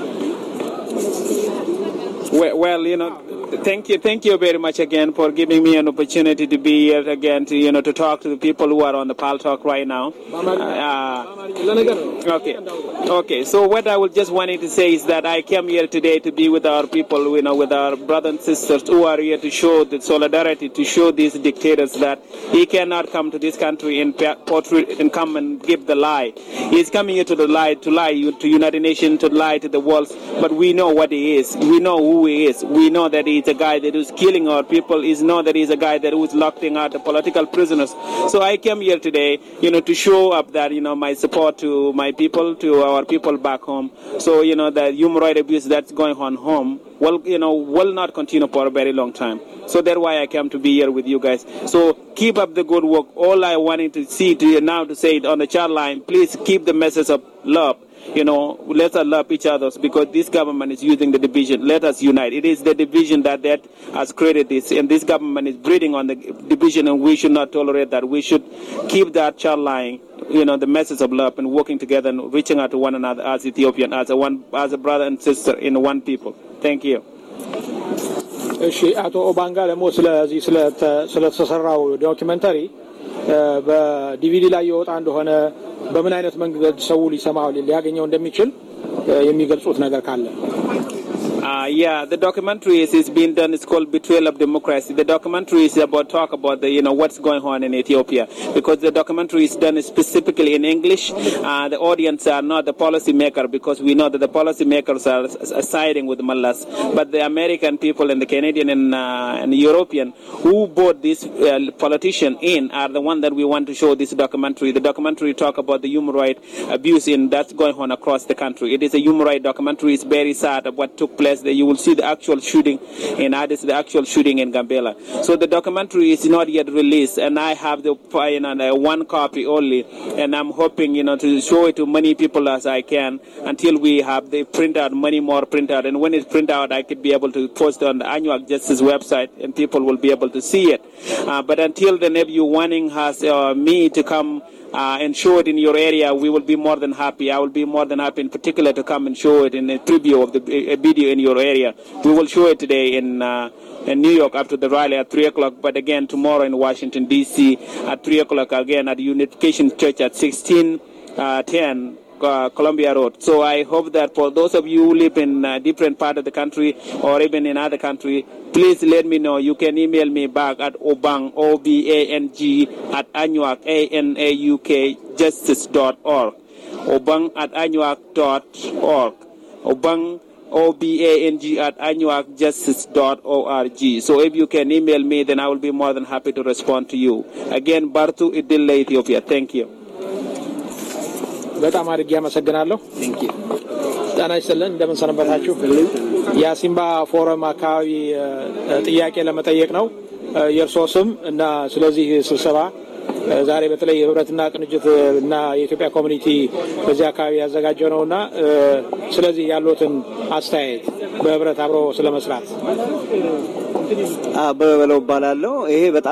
well, you know, thank you, thank you very much again for giving me an opportunity to be here again to you know to talk to the people who are on the Pal Talk right now. Uh, okay, okay. So what I was just wanting to say is that I came here today to be with our people, you know, with our brothers and sisters who are here to show the solidarity, to show these dictators that he cannot come to this country and portray and come and give the lie. He's coming here to the lie, to lie to United Nations, to lie to the world. But we know what he is. We know who he is. We know that he's a guy that is killing our people. We know that he's a guy that is locking out the political prisoners. So I came here today, you know, to show up that, you know, my support to my people, to our people back home. So, you know, the human rights abuse that's going on home will, you know, will not continue for a very long time. So that's why I came to be here with you guys. So keep up the good work. All I wanted to see to you now to say it on the chat line, please keep the message of love. You know, let us love each other because this government is using the division. Let us unite. It is the division that, that has created this, and this government is breeding on the division, and we should not tolerate that. We should keep that child line you know, the message of love and working together and reaching out to one another as Ethiopian, as a one, as a brother and sister in one people. Thank you. እሺ አቶ ኦባንጋ ደግሞ ስለዚህ ስለተሰራው ዶኪመንተሪ በዲቪዲ ላይ የወጣ እንደሆነ በምን አይነት መንገድ ሰው ሊሰማው ሊያገኘው እንደሚችል የሚገልጹት ነገር ካለ Uh, yeah, the documentary is, is being done. It's called Betrayal of Democracy. The documentary is about talk about the you know what's going on in Ethiopia because the documentary is done specifically in English. Uh, the audience are not the policy maker because we know that the policy makers are, are siding with mullahs, but the American people and the Canadian and, uh, and the European who brought this uh, politician in are the one that we want to show this documentary. The documentary talk about the human right abuse in that's going on across the country. It is a human right documentary. It's very sad of what took place there. You will see the actual shooting in Addis, the actual shooting in Gambela. So the documentary is not yet released, and I have the you know, the one copy only, and I'm hoping you know to show it to many people as I can until we have the printout, many more printout, and when it's print out, I could be able to post it on the Annual Justice website, and people will be able to see it. Uh, but until then, if you wanting has uh, me to come uh, and show it in your area, we will be more than happy. I will be more than happy, in particular, to come and show it in a preview of the a video in your area. We will show it today in. Uh, in New York after the rally at 3 o'clock, but again tomorrow in Washington, D.C. at 3 o'clock again at Unification Church at 1610 uh, Columbia Road. So I hope that for those of you who live in a different part of the country or even in other country, please let me know. You can email me back at obang, O-B-A-N-G, at anuak, A-N-A-U-K, justice.org. Obang at anuak.org. Obang, O-B-A-N-G at anuakjustice.org. So if you can email me, then I will be more than happy to respond to you. Again, Bartu Idilla, Ethiopia. Thank you. በጣም አድርጌ አመሰግናለሁ። ጤና ይስጥልን። እንደምን ሰነበታችሁ? የአሲምባ ፎረም አካባቢ ጥያቄ ለመጠየቅ ነው የእርስዎ ስም እና ስለዚህ ስብሰባ ዛሬ በተለይ የህብረትና ቅንጅት እና የኢትዮጵያ ኮሚኒቲ በዚህ አካባቢ ያዘጋጀው ነው እና ስለዚህ ያሉትን አስተያየት በህብረት አብሮ ስለመስራት አበበ በለው እባላለሁ። ይሄ በጣም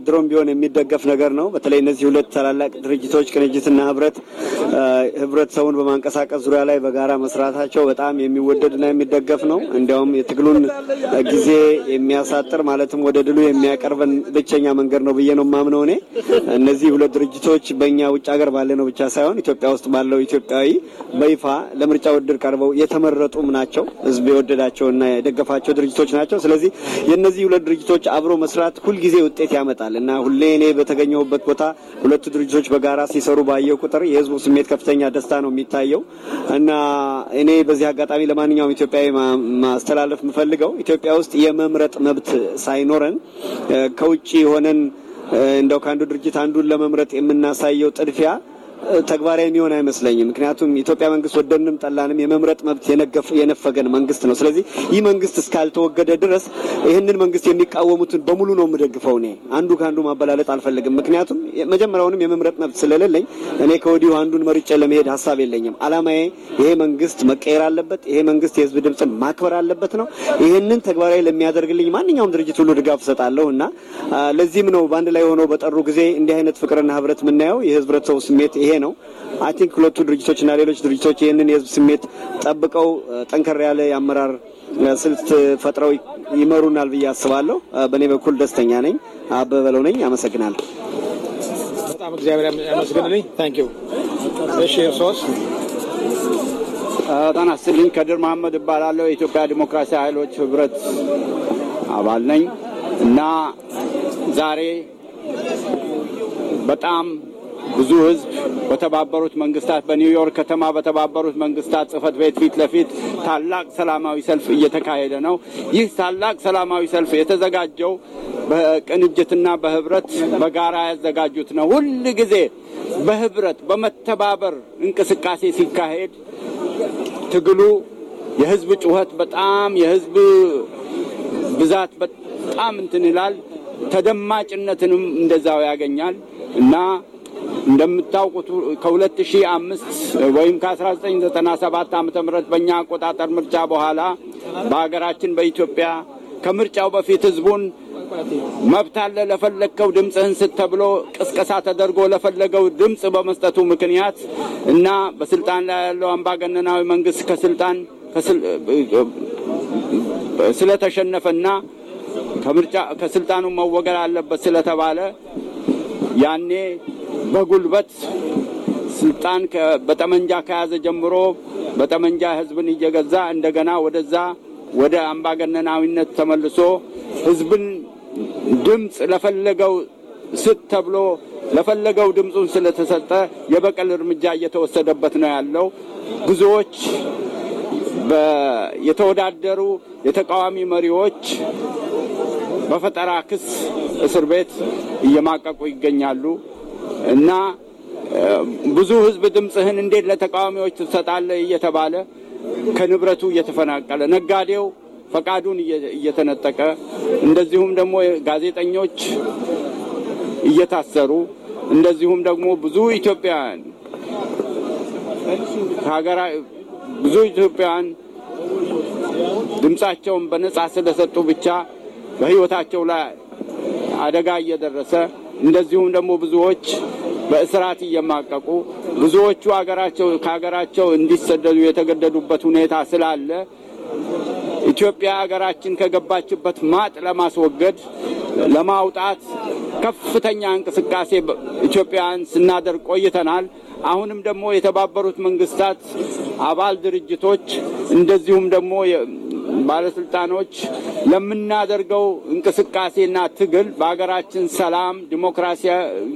ድሮም ቢሆን የሚደገፍ ነገር ነው። በተለይ እነዚህ ሁለት ታላላቅ ድርጅቶች ቅንጅትና ህብረት ህብረተሰቡን በማንቀሳቀስ ዙሪያ ላይ በጋራ መስራታቸው በጣም የሚወደድና የሚደገፍ ነው። እንዲያውም የትግሉን ጊዜ የሚያሳጥር ማለትም ወደ ድሉ የሚያቀርበን ብቸኛ መንገድ ነው ብዬ ነው የማምነው እኔ። እነዚህ ሁለት ድርጅቶች በእኛ ውጭ ሀገር ባለ ነው ብቻ ሳይሆን ኢትዮጵያ ውስጥ ባለው ኢትዮጵያዊ በይፋ ለምርጫ ውድድር ቀርበው የተመረጡም ናቸው። ህዝብ የወደዳቸውና የደገፋቸው ድርጅቶች ናቸው። ስለዚህ የእነዚህ ሁለት ድርጅቶች አብሮ መስራት ሁልጊዜ ውጤት ያመጣል እና ሁሌ እኔ በተገኘሁበት ቦታ ሁለቱ ድርጅቶች በጋራ ሲሰሩ ባየው ቁጥር የህዝቡ ስሜት ከፍተኛ ደስታ ነው የሚታየው እና እኔ በዚህ አጋጣሚ ለማንኛውም ኢትዮጵያዊ ማስተላለፍ የምፈልገው ኢትዮጵያ ውስጥ የመምረጥ መብት ሳይኖረን ከውጭ ሆነን እንደው ከአንዱ ድርጅት አንዱን ለመምረጥ የምናሳየው ጥድፊያ ተግባራዊ የሚሆን አይመስለኝም። ምክንያቱም ኢትዮጵያ መንግስት ወደንም ጠላንም የመምረጥ መብት የነፈገን መንግስት ነው። ስለዚህ ይህ መንግስት እስካልተወገደ ድረስ ይህንን መንግስት የሚቃወሙትን በሙሉ ነው የምደግፈው። እኔ አንዱ ከአንዱ ማበላለጥ አልፈልግም። ምክንያቱም መጀመሪያውንም የመምረጥ መብት ስለሌለኝ እኔ ከወዲሁ አንዱን መርጬ ለመሄድ ሀሳብ የለኝም። አላማዬ ይሄ መንግስት መቀየር አለበት፣ ይሄ መንግስት የህዝብ ድምፅን ማክበር አለበት ነው። ይህንን ተግባራዊ ለሚያደርግልኝ ማንኛውም ድርጅት ሁሉ ድጋፍ እሰጣለሁ እና ለዚህም ነው በአንድ ላይ ሆነው በጠሩ ጊዜ እንዲህ አይነት ፍቅርና ህብረት የምናየው የህብረተሰቡ ስሜት ይሄ ነው። አይ ቲንክ ሁለቱ ድርጅቶችና ሌሎች ድርጅቶች ይህንን የህዝብ ስሜት ጠብቀው ጠንከር ያለ የአመራር ስልት ፈጥረው ይመሩናል ብዬ አስባለሁ። በእኔ በኩል ደስተኛ ነኝ። አበበ በለው ነኝ። አመሰግናለሁ። በጣም እግዚአብሔር ያመስግንልኝ። ታንክ ዩ። እሺ ሶስት ጤና ይስጥልኝ። ከድር መሐመድ እባላለሁ። የኢትዮጵያ ዲሞክራሲ ኃይሎች ህብረት አባል ነኝ እና ዛሬ በጣም ብዙ ህዝብ በተባበሩት መንግስታት በኒውዮርክ ከተማ በተባበሩት መንግስታት ጽህፈት ቤት ፊት ለፊት ታላቅ ሰላማዊ ሰልፍ እየተካሄደ ነው። ይህ ታላቅ ሰላማዊ ሰልፍ የተዘጋጀው በቅንጅትና በህብረት በጋራ ያዘጋጁት ነው። ሁል ጊዜ በህብረት በመተባበር እንቅስቃሴ ሲካሄድ ትግሉ የህዝብ ጩኸት በጣም የህዝብ ብዛት በጣም እንትን ይላል። ተደማጭነትንም እንደዛው ያገኛል እና እንደምታውቁት ከ2005 ወይም ከ1997 ዓ ም በእኛ አቆጣጠር ምርጫ በኋላ በሀገራችን በኢትዮጵያ ከምርጫው በፊት ህዝቡን መብት አለ ለፈለግከው ድምፅህን ስጥ ተብሎ ቅስቀሳ ተደርጎ ለፈለገው ድምፅ በመስጠቱ ምክንያት እና በስልጣን ላይ ያለው አምባገነናዊ መንግስት ከስልጣን ስለተሸነፈና ከምርጫ ከስልጣኑ መወገድ አለበት ስለተባለ ያኔ በጉልበት ስልጣን በጠመንጃ ከያዘ ጀምሮ በጠመንጃ ህዝብን እየገዛ እንደገና ወደዛ ወደ አምባገነናዊነት ተመልሶ ህዝብን ድምፅ ለፈለገው ስጥ ተብሎ ለፈለገው ድምፁን ስለተሰጠ የበቀል እርምጃ እየተወሰደበት ነው ያለው። ብዙዎች የተወዳደሩ የተቃዋሚ መሪዎች በፈጠራ ክስ እስር ቤት እየማቀቁ ይገኛሉ እና ብዙ ህዝብ ድምፅህን እንዴት ለተቃዋሚዎች ትሰጣለህ እየተባለ ከንብረቱ እየተፈናቀለ ነጋዴው ፈቃዱን እየተነጠቀ እንደዚሁም ደግሞ ጋዜጠኞች እየታሰሩ እንደዚሁም ደግሞ ብዙ ኢትዮጵያውያን ከሀገራ ብዙ ኢትዮጵያውያን ድምፃቸውን በነጻ ስለሰጡ ብቻ በህይወታቸው ላይ አደጋ እየደረሰ እንደዚሁም ደግሞ ብዙዎች በእስራት እየማቀቁ ብዙዎቹ ሀገራቸው ከሀገራቸው እንዲሰደዱ የተገደዱበት ሁኔታ ስላለ ኢትዮጵያ ሀገራችን ከገባችበት ማጥ ለማስወገድ ለማውጣት ከፍተኛ እንቅስቃሴ ኢትዮጵያውያን ስናደርግ ቆይተናል። አሁንም ደግሞ የተባበሩት መንግስታት አባል ድርጅቶች እንደዚሁም ደግሞ ባለስልጣኖች ለምናደርገው እንቅስቃሴና ትግል በሀገራችን ሰላም ዲሞክራሲያ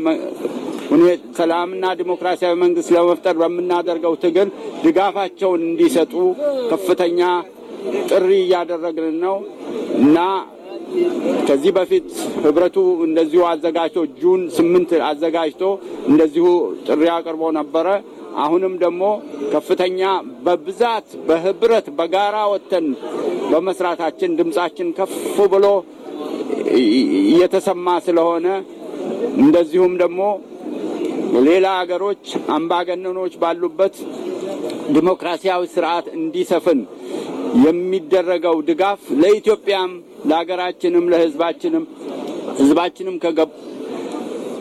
ሰላምና ዲሞክራሲያዊ መንግስት ለመፍጠር በምናደርገው ትግል ድጋፋቸውን እንዲሰጡ ከፍተኛ ጥሪ እያደረግን ነው እና ከዚህ በፊት ህብረቱ እንደዚሁ አዘጋጅቶ ጁን ስምንት አዘጋጅቶ እንደዚሁ ጥሪ አቅርቦ ነበረ። አሁንም ደግሞ ከፍተኛ በብዛት በህብረት በጋራ ወጥተን በመስራታችን ድምጻችን ከፍ ብሎ እየተሰማ ስለሆነ እንደዚሁም ደግሞ ሌላ ሀገሮች አምባገነኖች ባሉበት ዲሞክራሲያዊ ስርዓት እንዲሰፍን የሚደረገው ድጋፍ ለኢትዮጵያም ለሀገራችንም ለህዝባችንም ህዝባችንም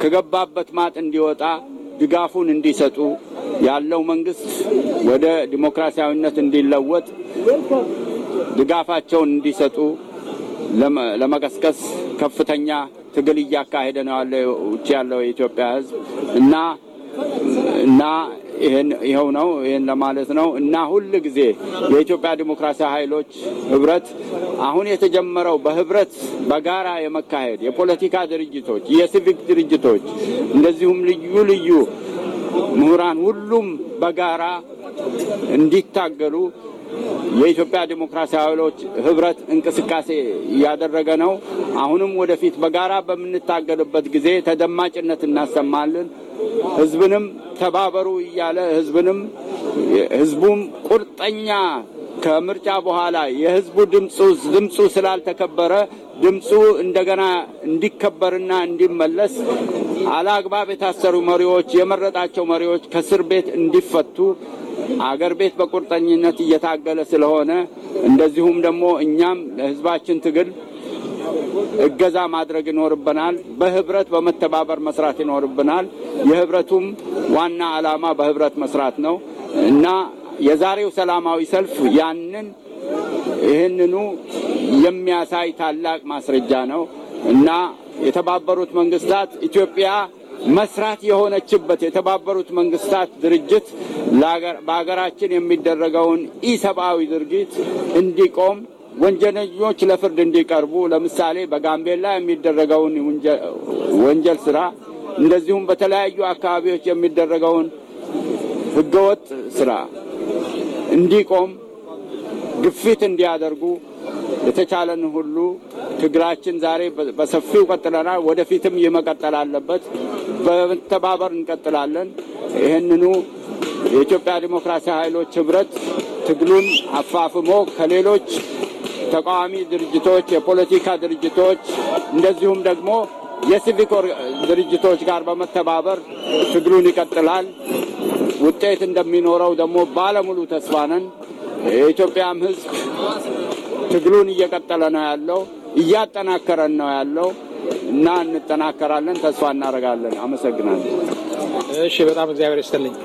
ከገባበት ማጥ እንዲወጣ ድጋፉን እንዲሰጡ ያለው መንግስት ወደ ዲሞክራሲያዊነት እንዲለወጥ ድጋፋቸውን እንዲሰጡ ለመቀስቀስ ከፍተኛ ትግል እያካሄደ ነው ያለው ውጭ ያለው የኢትዮጵያ ሕዝብ እና እና ይህን ይኸው ነው ይህን ለማለት ነው እና ሁል ጊዜ የኢትዮጵያ ዲሞክራሲያዊ ኃይሎች ህብረት አሁን የተጀመረው በህብረት በጋራ የመካሄድ የፖለቲካ ድርጅቶች፣ የሲቪክ ድርጅቶች እንደዚሁም ልዩ ልዩ ምሁራን ሁሉም በጋራ እንዲታገሉ የኢትዮጵያ ዲሞክራሲያዊ ኃይሎች ህብረት እንቅስቃሴ እያደረገ ነው። አሁንም ወደፊት በጋራ በምንታገልበት ጊዜ ተደማጭነት እናሰማለን። ህዝብንም ተባበሩ እያለ ህዝብንም ህዝቡም ቁርጠኛ ከምርጫ በኋላ የህዝቡ ድምፁ ድምፁ ስላልተከበረ ድምፁ እንደገና እንዲከበርና እንዲመለስ አላግባብ የታሰሩ መሪዎች የመረጣቸው መሪዎች ከእስር ቤት እንዲፈቱ አገር ቤት በቁርጠኝነት እየታገለ ስለሆነ እንደዚሁም ደግሞ እኛም ለህዝባችን ትግል እገዛ ማድረግ ይኖርብናል። በህብረት በመተባበር መስራት ይኖርብናል። የህብረቱም ዋና ዓላማ በህብረት መስራት ነው እና የዛሬው ሰላማዊ ሰልፍ ያንን ይህንኑ የሚያሳይ ታላቅ ማስረጃ ነው እና የተባበሩት መንግስታት ኢትዮጵያ መስራት የሆነችበት የተባበሩት መንግስታት ድርጅት በሀገራችን የሚደረገውን ኢሰብአዊ ድርጊት እንዲቆም ወንጀለኞች ለፍርድ እንዲቀርቡ ለምሳሌ በጋምቤላ የሚደረገውን ወንጀል ስራ እንደዚሁም በተለያዩ አካባቢዎች የሚደረገውን ህገወጥ ስራ እንዲቆም ግፊት እንዲያደርጉ የተቻለን ሁሉ ትግላችን ዛሬ በሰፊው ቀጥለናል። ወደፊትም ይህ መቀጠል አለበት። በመተባበር እንቀጥላለን። ይህንኑ የኢትዮጵያ ዲሞክራሲያዊ ኃይሎች ህብረት ትግሉን አፋፍሞ ከሌሎች ተቃዋሚ ድርጅቶች፣ የፖለቲካ ድርጅቶች እንደዚሁም ደግሞ የሲቪክ ድርጅቶች ጋር በመተባበር ትግሉን ይቀጥላል። ውጤት እንደሚኖረው ደግሞ ባለሙሉ ተስፋ ነን። የኢትዮጵያም ህዝብ ትግሉን እየቀጠለ ነው ያለው፣ እያጠናከረን ነው ያለው እና እንጠናከራለን፣ ተስፋ እናደርጋለን። አመሰግናለሁ። እሺ፣ በጣም እግዚአብሔር ይስጥልኝ።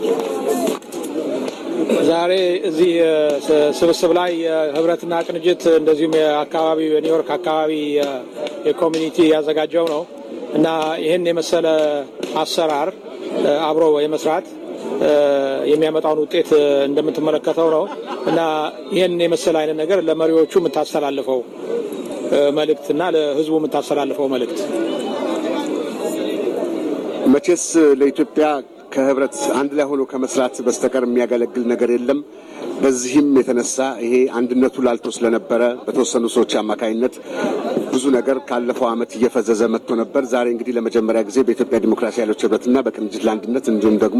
ዛሬ እዚህ ስብስብ ላይ የህብረትና ቅንጅት እንደዚሁም የአካባቢ የኒውዮርክ አካባቢ የኮሚኒቲ ያዘጋጀው ነው እና ይህን የመሰለ አሰራር አብሮ የመስራት የሚያመጣውን ውጤት እንደምትመለከተው ነው እና ይህን የመሰለ አይነት ነገር ለመሪዎቹ የምታስተላልፈው መልእክት እና ለህዝቡ የምታስተላልፈው መልእክት መቼስ ለኢትዮጵያ ከህብረት አንድ ላይ ሆኖ ከመስራት በስተቀር የሚያገለግል ነገር የለም። በዚህም የተነሳ ይሄ አንድነቱ ላልቶ ስለነበረ በተወሰኑ ሰዎች አማካኝነት ብዙ ነገር ካለፈው ዓመት እየፈዘዘ መጥቶ ነበር። ዛሬ እንግዲህ ለመጀመሪያ ጊዜ በኢትዮጵያ ዲሞክራሲ ኃይሎች ህብረትና በቅንጅት ለአንድነት እንዲሁም ደግሞ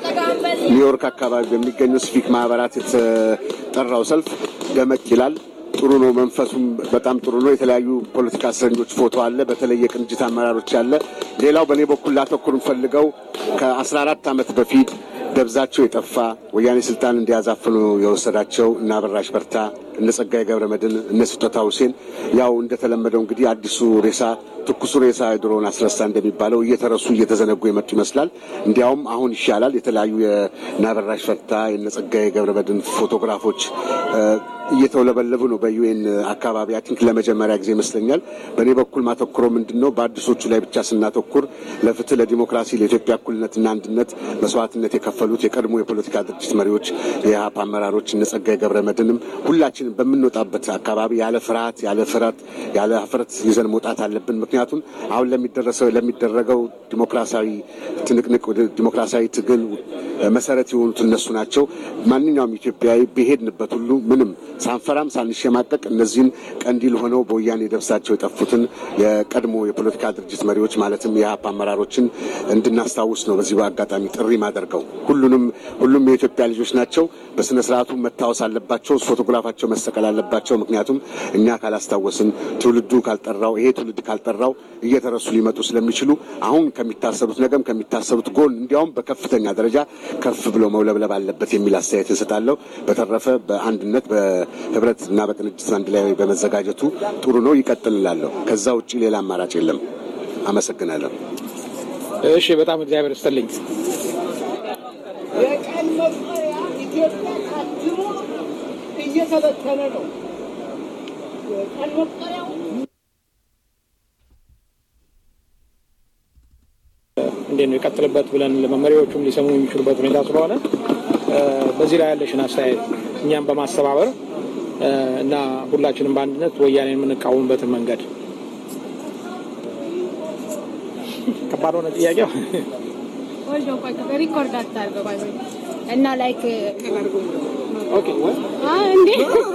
ኒውዮርክ አካባቢ በሚገኙ ሲቪክ ማህበራት የተጠራው ሰልፍ ደመቅ ይላል። ጥሩ ነው። መንፈሱም በጣም ጥሩ ነው። የተለያዩ ፖለቲካ እስረኞች ፎቶ አለ። በተለይ የቅንጅት አመራሮች አለ። ሌላው በእኔ በኩል ላተኩር ፈልገው ከአስራ አራት ዓመት በፊት ደብዛቸው የጠፋ ወያኔ ስልጣን እንዲያዛፍኑ የወሰዳቸው እነ አበራሽ በርታ፣ እነ ጸጋዬ ገብረ መድን፣ እነ ስጦታ ሁሴን ያው እንደተለመደው እንግዲህ አዲሱ ሬሳ ትኩሱ ሬሳ የድሮውን አስረሳ እንደሚባለው እየተረሱ እየተዘነጉ የመጡ ይመስላል። እንዲያውም አሁን ይሻላል። የተለያዩ የእነ አበራሽ በርታ የእነ ጸጋዬ ገብረ መድን ፎቶግራፎች እየተውለበለቡ ነው በዩኤን አካባቢ አይ ቲንክ ለመጀመሪያ ጊዜ ይመስለኛል። በእኔ በኩል ማተኩሮ ምንድን ነው በአዲሶቹ ላይ ብቻ ስናተኩር ለፍትህ፣ ለዲሞክራሲ፣ ለኢትዮጵያ እኩልነትና አንድነት መስዋዕትነት የከፈሉት የቀድሞ የፖለቲካ ድርጅት መሪዎች፣ የኢህአፓ አመራሮች እነ ጸጋዬ ገብረ መድህንም ሁላችንም በምንወጣበት አካባቢ ያለ ፍርሃት፣ ያለ ፍረት፣ ያለ ሀፍረት ይዘን መውጣት አለብን። ምክንያቱም አሁን ለሚደረሰው ለሚደረገው ዲሞክራሲያዊ ትንቅንቅ ዲሞክራሲያዊ ትግል መሰረት የሆኑት እነሱ ናቸው። ማንኛውም ኢትዮጵያዊ በሄድንበት ሁሉ ምንም ሳንፈራም ሳንሸማቀቅ እነዚህን ቀንዲል ሆነው በወያኔ ደብሳቸው የጠፉትን የቀድሞ የፖለቲካ ድርጅት መሪዎች ማለትም የኢህአፓ አመራሮችን እንድናስታውስ ነው በዚህ በአጋጣሚ ጥሪ ማደርገው። ሁሉንም ሁሉም የኢትዮጵያ ልጆች ናቸው። በስነ ስርዓቱ መታወስ አለባቸው። ፎቶግራፋቸው መሰቀል አለባቸው። ምክንያቱም እኛ ካላስታወስን ትውልዱ ካልጠራው ይሄ ትውልድ ካልጠራው እየተረሱ ሊመጡ ስለሚችሉ አሁን ከሚታሰሩት ነገም ከሚታሰሩት ጎን እንዲያውም በከፍተኛ ደረጃ ከፍ ብሎ መውለብለብ አለበት የሚል አስተያየት እንሰጣለሁ። በተረፈ በአንድነት በህብረት እና በቅንጅት አንድ ላይ በመዘጋጀቱ ጥሩ ነው፣ ይቀጥል እላለሁ። ከዛ ውጭ ሌላ አማራጭ የለም። አመሰግናለሁ። እሺ፣ በጣም እግዚአብሔር ይስጥልኝ። የቀን መቁጠሪያ ኢትዮጵያ ታድሞ እየተበተነ ነው። የቀን መቁጠሪያው እንዴት ነው የቀጥልበት ብለን ለመሪዎቹም ሊሰሙ የሚችሉበት ሁኔታ ስለሆነ እ፣ በዚህ ላይ ያለሽን አስተያየት እኛም በማስተባበር እ፣ እና ሁላችንም በአንድነት ወያኔ የምንቃወምበትን መንገድ ከባድ ሆነ ጥያቄው። ወልዶ ቆይ ሪኮርድ አታርገው ባይ ወይ እና ላይክ ኦኬ አ እንዴ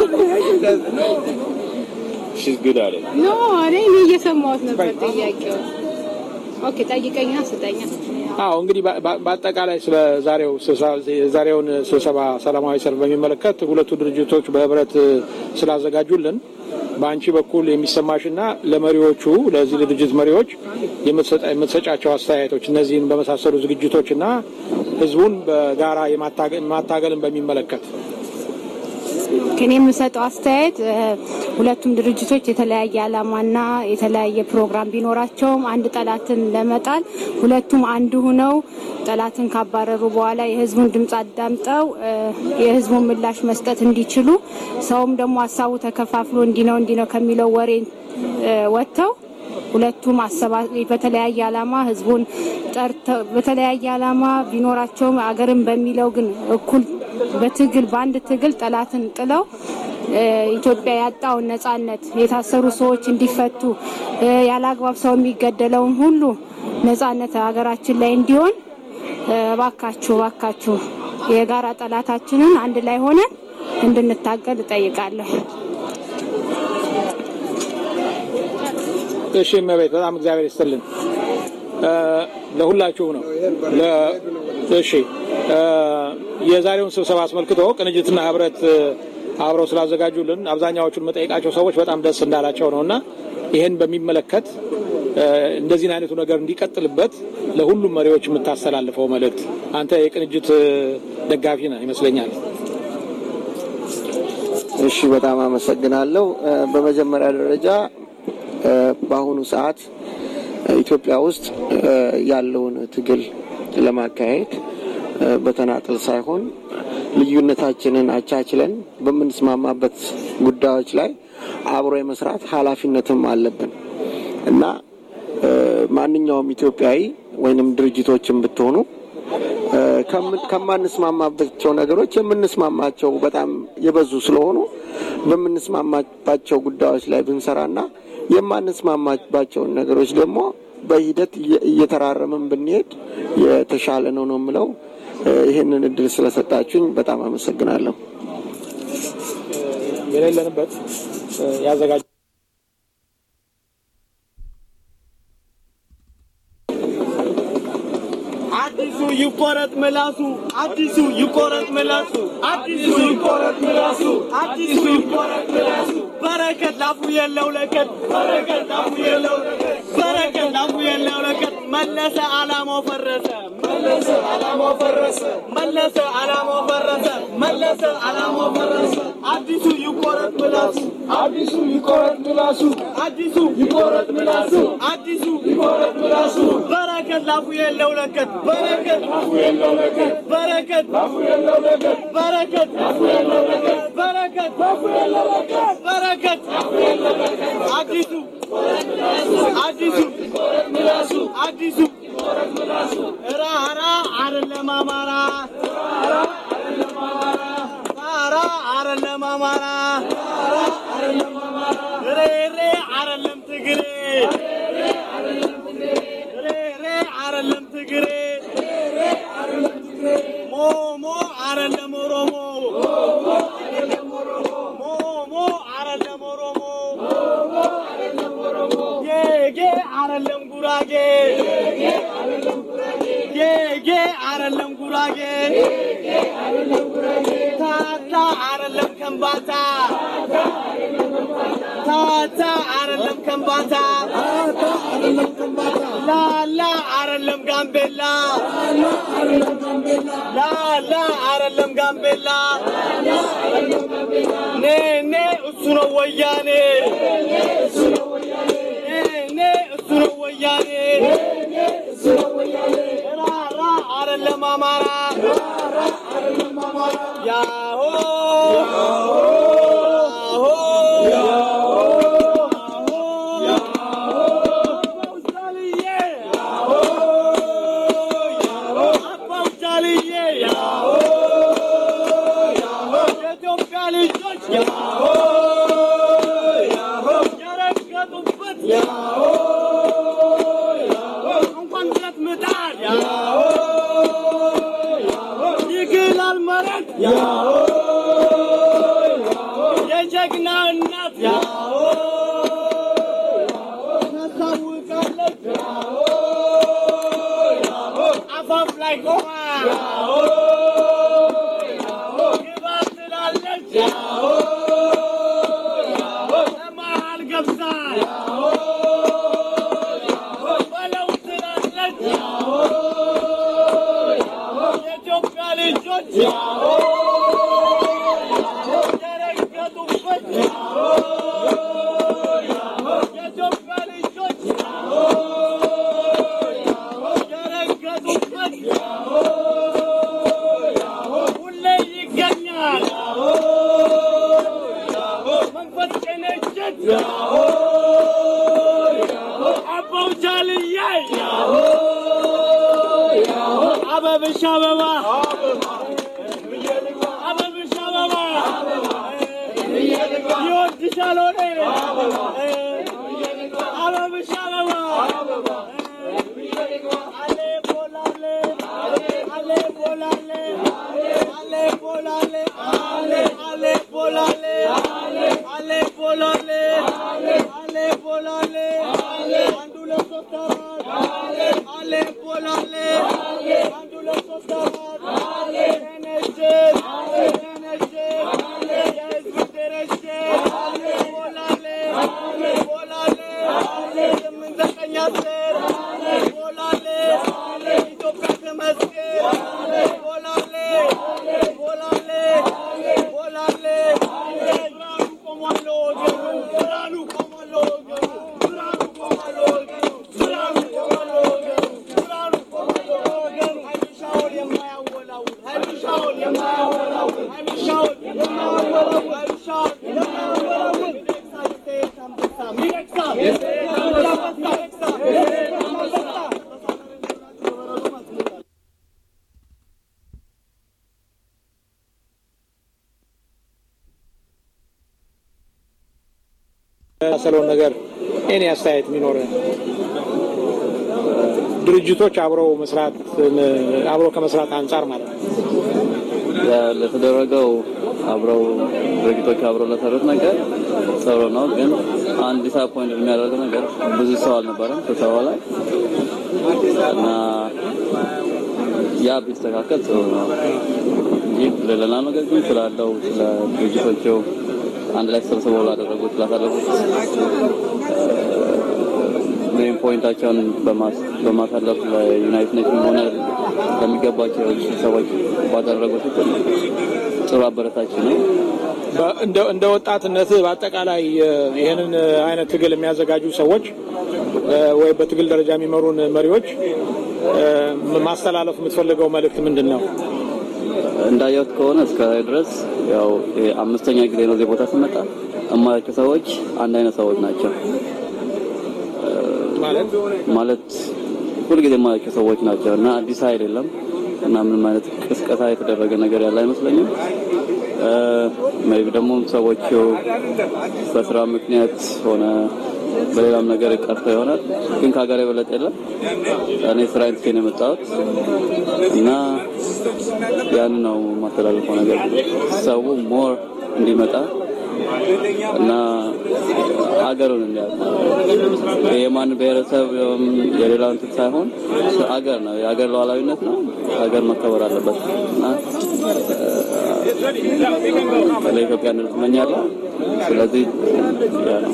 She's good at it. ኖ እኔ እኔ እየሰማሁት ነበር ጥያቄው። ኦኬ ጠይቀኛ ስጠኛ። አዎ እንግዲህ በ- በ- በአጠቃላይ ስለ ዛሬው ስብሰባ- የዛሬውን ስብሰባ ሰላማዊ ሰልፍ በሚመለከት ሁለቱ ድርጅቶች በህብረት እ፣ ስላዘጋጁልን በአንቺ በኩል የሚሰማሽና ለመሪዎቹ ለዚህ ድርጅት መሪዎች የምትሰጣ- የምትሰጫቸው አስተያየቶች እነዚህን በመሳሰሉ ዝግጅቶችና ህዝቡን በጋራ የማታገ- ማታገልን በሚመለከት ከኔ የምሰጠው አስተያየት እ፣ ሁለቱም ድርጅቶች የተለያየ ዓላማና የተለያየ ፕሮግራም ቢኖራቸውም አንድ ጠላትን ለመጣል ሁለቱም አንድ ሁነው ጠላትን ካባረሩ በኋላ የህዝቡን ድምፅ አዳምጠው እ፣ የህዝቡን ምላሽ መስጠት እንዲችሉ ሰውም ደግሞ ሀሳቡ ተከፋፍሎ እንዲህ ነው እንዲህ ነው ከሚለው ወሬ እ፣ ወጥተው ሁለቱም አሰባ በተለያየ ዓላማ ህዝቡን ጠርተው በተለያየ ዓላማ ቢኖራቸውም አገርን በሚለው ግን እኩል በትግል በአንድ ትግል ጠላትን ጥለው እ፣ ኢትዮጵያ ያጣውን ነጻነት የታሰሩ ሰዎች እንዲፈቱ እ፣ ያለ አግባብ ሰው የሚገደለውን ሁሉ ነጻነት ሀገራችን ላይ እንዲሆን እ፣ እባካችሁ እባካችሁ የጋራ ጠላታችንን አንድ ላይ ሆነን እንድንታገል እጠይቃለሁ። እሺ እመቤት በጣም እግዚአብሔር ይስጥልን እ፣ ለሁላችሁም ነው ለ- እሺ እ፣ የዛሬውን ስብሰባ አስመልክቶ ቅንጅትና ህብረት እ፣ አብረው ስላዘጋጁልን አብዛኛዎቹን መጠየቃቸው ሰዎች በጣም ደስ እንዳላቸው ነው እና ይህን በሚመለከት እ፣ እንደዚህን አይነቱ ነገር እንዲቀጥልበት ለሁሉም መሪዎች የምታስተላልፈው መልእክት አንተ የቅንጅት እ፣ ደጋፊ ነህ ይመስለኛል እሺ በጣም አመሰግናለሁ። እ፣ በመጀመሪያ ደረጃ እ፣ በአሁኑ ሰዓት እ፣ ኢትዮጵያ ውስጥ እ፣ ያለውን ትግል ለማካሄድ እ፣ በተናጠል ሳይሆን ልዩነታችንን አቻችለን በምንስማማበት ጉዳዮች ላይ አብሮ የመስራት ኃላፊነትም አለብን እና እ፣ ማንኛውም ኢትዮጵያዊ ወይንም ድርጅቶችን ብትሆኑ እ፣ ከምን- ከማንስማማባቸው ነገሮች የምንስማማቸው በጣም የበዙ ስለሆኑ በምንስማማባቸው ጉዳዮች ላይ ብንሰራና የማንስማማባቸውን ነገሮች ደግሞ በሂደት እየ- እየተራረምን ብንሄድ የተሻለ ነው ነው የምለው። እ፣ ይህንን እድል ስለሰጣችሁኝ በጣም አመሰግናለሁ። የሌለንበት እ፣ ያዘጋጁ አዲሱ ይቆረጥ ምላሱ አዲሱ ይቆረጥ ምላሱ አዲሱ ይቆረጥ ምላሱ አዲሱ ይቆረጥ ምላሱ በረከት ላፉ የለው ለቀት በረከት ላፉ የለው ለቀት በረከት ላፉ የለው ለቀት መለሰ አላማው ፈረሰ መለሰ አላማው ፈረሰ መለሰ አላማው ፈረሰ መለሰ አላማው ፈረሰ አዲሱ ይቆረጥ ምላሱ አዲሱ ይቆረጥ ምላሱ አዲሱ ይቆረጥ ምላሱ አዲሱ ይቆረጥ ምላሱ በረከት ላፉ የለው ለቀት በረከት ላፉ የለው ለቀት በረከት ላፉ የለው ለቀት በረከት ላፉ የለው ለቀት በረከት ላፉ የለው ለቀት በረከት ላፉ የለው ለቀት አዲሱ አዲሱ ምላሱ አዲሱ ራራ አይደለም አማራ ራራ አይደለም አማራ ሬሬ አይደለም ትግሬ ሬሬ አይደለም ትግሬ ሞሞ አይደለም ኦሮሞ ሞሞ አይደለም ኦሮሞ ጌጌ አይደለም ጉራጌ ጌጌ አይደለም ጉራጌ ታታ አይደለም ከምባታ ታታ አይደለም ከምባታ ላላ አይደለም ጋምቤላ ላላ አይደለም ጋምቤላ ኔኔ እሱ ነው ወያኔ ኔኔ እሱ ነው ወያኔ ራራ አይደለም አማራ ያሆ የኢትዮጵያ ልጆች ያሆ የረገጡበት ያሆ እንኳን ብረት ምጣድ ያሆ ይግላል መሬት ያሆ የጀግና እናት ያሆ ታስታውቃለች ያሆ አፋፍ ላይ ቆማ ያሆ ግባ ትላለች ያሆ ለመሃል ገብታ ያሆ በለው ትላለች ያሆ የኢትዮጵያ ልጆች ያሆ የረገጡበት ያሆ የኢትዮጵያ ልጆች ያሆ የረገጡበት ያሆ ሁሌ ይገኛል ያሆ መንፈስ ቅንጅት ያሆ አባው ጃልዬ ያሆ አበብሽ አበባ አበብሽ አበባ ይወድሻል ሆኔ አበብሽ አበባ አሌ ቦላሌ አሌ ቦላሌ አሌ ቦላሌ አሌ አሌ ቦላሌ አሌ ቦላሌ አሌ ቦላሌ አንዱ ለሶስት አራት አሌ ቦላሌ አንዱ ለሶስት አራት ተነሽን ተነሽን የህዝብ ድርሽን ቦላሌ ቦላሌ ስምንት ዘጠኝ አስር ቦላሌ ኢትዮጵያ ተመስገን ቦላሌ ቦላሌ ቦላሌ ብርሃኑ ቆሟል ለወገኑ ብርሃኑ ቆሟል ለወገኑ ብርሃኑ ቆሟል ለወገኑ ብርሃኑ ቆሟል ለወገኑ ብርሃኑ ቆሟል ለወገኑ ሀይሚሻውን የማያወላውል ሀይሚሻውን የማያወላውል ሀይሚሻውን የማያወላውል ሀይሚሻውን የማያወላውል ሚደቅሳ የሰይድ አንበሳ ሚደቅሳ የሰይድ አንበሳ ሚደቅሳ የሰይድ አንበሳ የመሳሰለውን ነገር እኔ አስተያየት የሚኖር ድርጅቶች አብረው መስራት አብረው ከመስራት አንጻር ማለት ነው። ለተደረገው አብረው ድርጅቶች አብረው ለሰሩት ነገር ጥሩ ነው። ግን አንድ ዲስአፖይንት የሚያደርገው ነገር ብዙ ሰው አልነበረም ስብሰባው ላይ እና ያ ቢስተካከል ጥሩ ነው እንጂ ሌላ ነገር ግን ስላለው ስለ ድርጅቶቹ አንድ ላይ ተሰብስበው ላደረጉት ላሳለፉት ሜን ፖይንታቸውን በማሳለፍ ለዩናይትድ ኔሽን ሆነ ለሚገባቸው ሰዎች ባደረጉት ጥሩ አበረታች ነው። እንደ ወጣትነት በአጠቃላይ ይህንን አይነት ትግል የሚያዘጋጁ ሰዎች ወይ በትግል ደረጃ የሚመሩን መሪዎች ማስተላለፍ የምትፈልገው መልእክት ምንድን ነው? እንዳየሁት ከሆነ እስከ ድረስ ያው አምስተኛ ጊዜ ነው እዚህ ቦታ ስመጣ እማያቸው ሰዎች አንድ አይነት ሰዎች ናቸው። ማለት ሁልጊዜ የማያቸው ሰዎች ናቸው እና አዲስ ኃይል የለም እና ምንም አይነት ቅስቀሳ የተደረገ ነገር ያለ አይመስለኝም። ሜይ ቢ ደግሞ ሰዎቹ በስራ ምክንያት ሆነ በሌላም ነገር ቀርተው ይሆናል። ግን ከሀገር የበለጠ የለም። እኔ ስራዬን ትቼ ነው የመጣሁት እና ያን ነው የማስተላልፈው ነገር ሰው ሞር እንዲመጣ እና ሀገሩን እንዲያውቅ የማን ብሔረሰብ የሌላ እንትን ሳይሆን ሀገር ነው፣ የሀገር ሉዓላዊነት ነው። ሀገር መከበር አለበት እና ለኢትዮጵያ እንድት እመኛለሁ። ስለዚህ ያ ነው።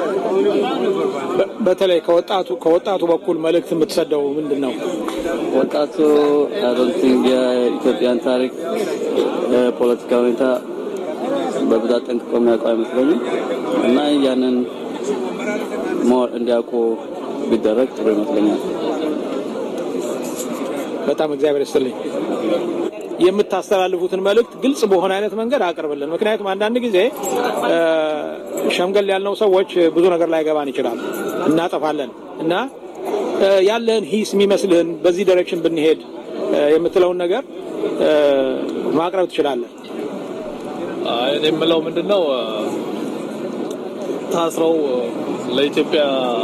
በተለይ ከወጣቱ ከወጣቱ በኩል መልእክት የምትሰደው ምንድን ነው? ወጣቱ አዶንቲንግ የኢትዮጵያን ታሪክ የፖለቲካ ሁኔታ በብዛት ጠንቅቆ የሚያውቀው አይመስለኝም እና ያንን ሞር እንዲያውቁ ቢደረግ ጥሩ ይመስለኛል። በጣም እግዚአብሔር ይስጥልኝ። የምታስተላልፉትን መልእክት ግልጽ በሆነ አይነት መንገድ አቅርብልን። ምክንያቱም አንዳንድ ጊዜ እ፣ ሸምገል ያልነው ሰዎች ብዙ ነገር ላይ ገባን ይችላል፣ እናጠፋለን እና እ፣ ያለህን ሂስ የሚመስልህን በዚህ ዳይሬክሽን ብንሄድ እ፣ የምትለውን ነገር እ፣ ማቅረብ ትችላለን። አይ፣ እኔ የምለው ምንድን ነው እ፣ ታስረው እ፣ ለኢትዮጵያ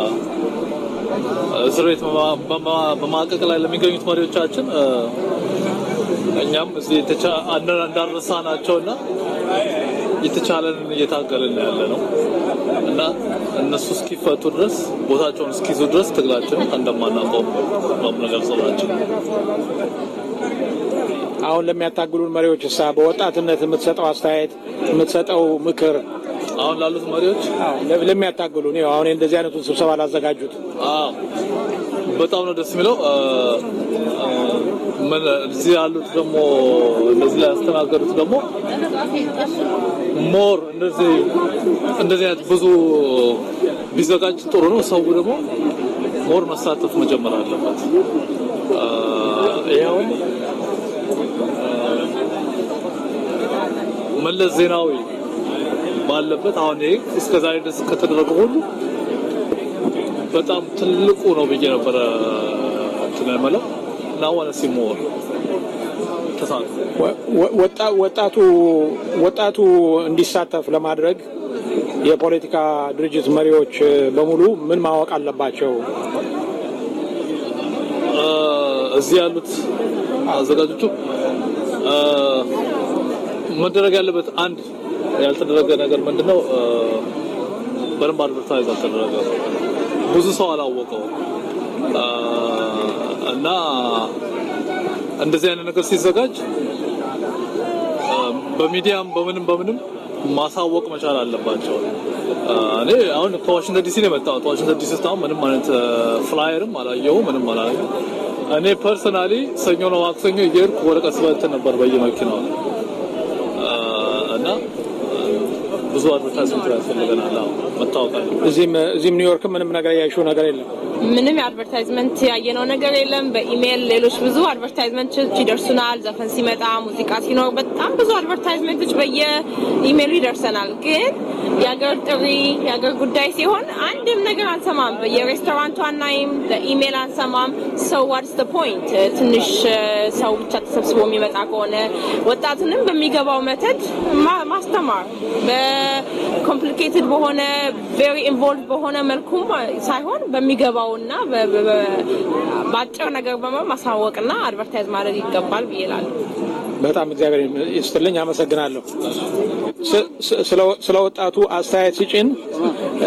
እስር ቤት በማ- በማ- በማቀቅ ላይ ለሚገኙት መሪዎቻችን እ፣ እኛም እዚህ የተቻ- አንድ- እንዳንረሳ ናቸው እና የተቻለንን እየታገልን ያለ ነው እና እነሱ እስኪፈቱ ድረስ ቦታቸውን እስኪይዙ ድረስ ትግላችንን እንደማናቆም ነው የምንገልጸው ናቸው። አሁን ለሚያታግሉን መሪዎች እሳ በወጣትነት የምትሰጠው አስተያየት የምትሰጠው ምክር አሁን ላሉት መሪዎች ለሚያታግሉን ይኸው አሁን እንደዚህ አይነቱን ስብሰባ ላዘጋጁት አዎ በጣም ነው ደስ የሚለው። እ፣ እ፣ ምን እዚህ ያሉት ደግሞ እንደዚህ ላይ ያስተናገዱት ደግሞ ሞር እንደዚህ እንደዚህ አይነት ብዙ ቢዘጋጅ ጥሩ ነው። ሰው ደግሞ ሞር መሳተፍ መጀመር አለበት። እ፣ ይኸው መለስ ዜናዊ ባለበት አሁን ይሄ እስከ ዛሬ ድረስ ከተደረገ ሁሉ በጣም ትልቁ ነው ብዬ ነበረ እንትን የምለው እና ዋነ ሲሞር ተሳትፎ ወ- ወጣ- ወጣቱ ወጣቱ እንዲሳተፍ ለማድረግ የፖለቲካ ድርጅት መሪዎች በሙሉ ምን ማወቅ አለባቸው? እ፣ እዚህ ያሉት አዘጋጆቹ እ፣ መደረግ ያለበት አንድ ያልተደረገ ነገር ምንድነው? እ፣ በደንብ አድቨርታይዝ አልተደረገ። ብዙ ሰው አላወቀው እ፣ እና እንደዚህ አይነት ነገር ሲዘጋጅ እ፣ በሚዲያም በምንም በምንም ማሳወቅ መቻል አለባቸው። እ፣ እኔ አሁን ከዋሽንግተን ዲሲ ነው የመጣሁት። ዋሽንግተን ዲሲ ውስጥ አሁን ምንም አይነት እ፣ ፍላየርም አላየሁም፣ ምንም አላየሁም። እኔ ፐርሰናሊ ሰኞ ነው ማክሰኞ እየሄድኩ ወረቀት ስበትን ነበር በየመኪናው እ፣ እና እ፣ ብዙ አድቨርታይዝመንት ያስፈልገናል። አዎ መታወቅ አለ። እዚህም እዚህም ኒውዮርክ ምንም ነገር ያየሽው ነገር የለም። ምንም የአድቨርታይዝመንት ያየነው ነገር የለም። በኢሜይል ሌሎች ብዙ አድቨርታይዝመንቶች ይደርሱናል። ዘፈን ሲመጣ፣ ሙዚቃ ሲኖር በጣም ብዙ አድቨርታይዝመንቶች በየኢሜይሉ ይደርሰናል። ግን የአገር ጥሪ የአገር ጉዳይ ሲሆን አንድም ነገር አንሰማም። የሬስቶራንቱ አናይም፣ በኢሜይል አንሰማም። ሰው ዋትስ ደ ፖይንት? ትንሽ እ፣ ሰው ብቻ ተሰብስቦ የሚመጣ ከሆነ ወጣቱንም በሚገባው መተድ ማ- ማስተማር በኮምፕሊኬትድ በሆነ ቬሪ ኢንቮልቭ በሆነ መልኩም ሳይሆን በሚገባውና በ- በ- በ- በአጭር ነገር በመ ማሳወቅና አድቨርታይዝ ማድረግ ይገባል ብዬ እላለሁ። በጣም እግዚአብሔር ይስጥልኝ፣ አመሰግናለሁ። ስ- ስ- ስለ- ስለ ወጣቱ አስተያየት ሲጭን እ፣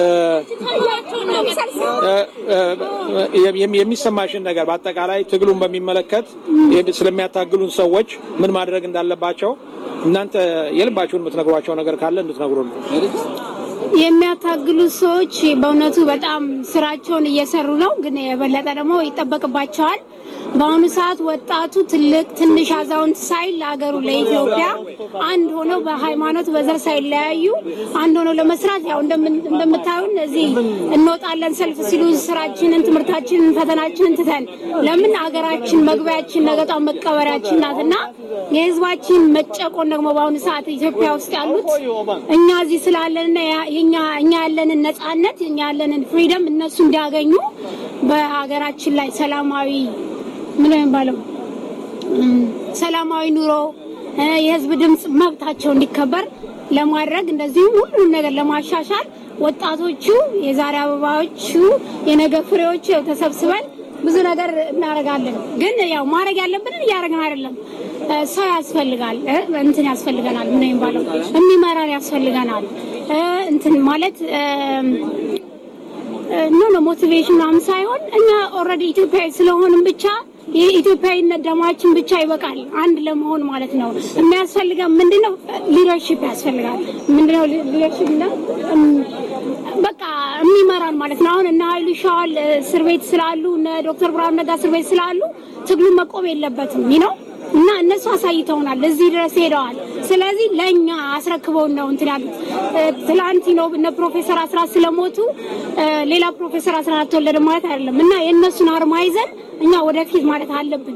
እ፣ እ፣ የሚ- የሚሰማሽን ነገር በአጠቃላይ ትግሉን በሚመለከት የሚ- ስለሚያታግሉን ሰዎች ምን ማድረግ እንዳለባቸው እናንተ የልባችሁን የምትነግሯቸው ነገር ካለ እንድትነግሩ ነው። የሚያታግሉ ሰዎች በእውነቱ በጣም ስራቸውን እየሰሩ ነው፣ ግን የበለጠ ደግሞ ይጠበቅባቸዋል። በአሁኑ ሰዓት ወጣቱ ትልቅ፣ ትንሽ፣ አዛውንት ሳይል ለሀገሩ ለኢትዮጵያ አንድ ሆነው በሃይማኖት በዘር ሳይለያዩ አንድ ሆነው ለመስራት ያው እንደምን- እንደምታዩን እዚህ እንወጣለን ሰልፍ ሲሉ ስራችንን፣ ትምህርታችንን፣ ፈተናችንን ትተን ለምን ሀገራችን መግቢያችን ነገጧን መቀበሪያችን ናትና የህዝባችን መጨቆን ደግሞ በአሁኑ ሰዓት ኢትዮጵያ ውስጥ ያሉት እኛ እዚህ ስላለንና ያ- የኛ እኛ ያለንን ነጻነት እኛ ያለንን ፍሪደም እነሱ እንዲያገኙ በሀገራችን ላይ ሰላማዊ ምን ነው የሚባለው እም፣ ሰላማዊ ኑሮ እ፣ የህዝብ ድምፅ መብታቸው እንዲከበር ለማድረግ እንደዚሁም ሁሉንም ነገር ለማሻሻል ወጣቶቹ የዛሬ አበባዎቹ የነገ ፍሬዎቹ ያው ተሰብስበን ብዙ ነገር እናደርጋለን። ግን ያው ማድረግ ያለብንን እያደረግን አይደለም። እ፣ ሰው ያስፈልጋል፣ እ፣ እንትን ያስፈልገናል። ምን ነው የሚባለው የሚመራን ያስፈልገናል። እ፣ እንትን ማለት እም፣ ኖ ኖ ሞቲቬሽን ምናምን ሳይሆን እኛ ኦልሬዲ ኢትዮጵያዊ ስለሆንም ብቻ የኢትዮጵያዊነት ደማችን ብቻ ይበቃል፣ አንድ ለመሆን ማለት ነው። የሚያስፈልገን ምንድነው? ሊደርሺፕ ያስፈልጋል። ምንድነው ሊደርሺፕ? በቃ የሚመራን ማለት ነው። አሁን እነ ኃይሉ ሻዋል እስር ቤት ስላሉ እነ ዶክተር ብርሃኑ ነጋ እስር ቤት ስላሉ ትግሉ መቆም የለበትም ነው እና እነሱ አሳይተውናል፣ እዚህ ድረስ ሄደዋል። ስለዚህ ለእኛ አስረክበውን ነው እንትን ያሉት። እ፣ ትላንት ነው እነ ፕሮፌሰር አስራት ስለሞቱ እ፣ ሌላ ፕሮፌሰር አስራት አልተወለደም ማለት አይደለም እና የእነሱን አርማ ይዘን እኛ ወደፊት ማለት አለብን።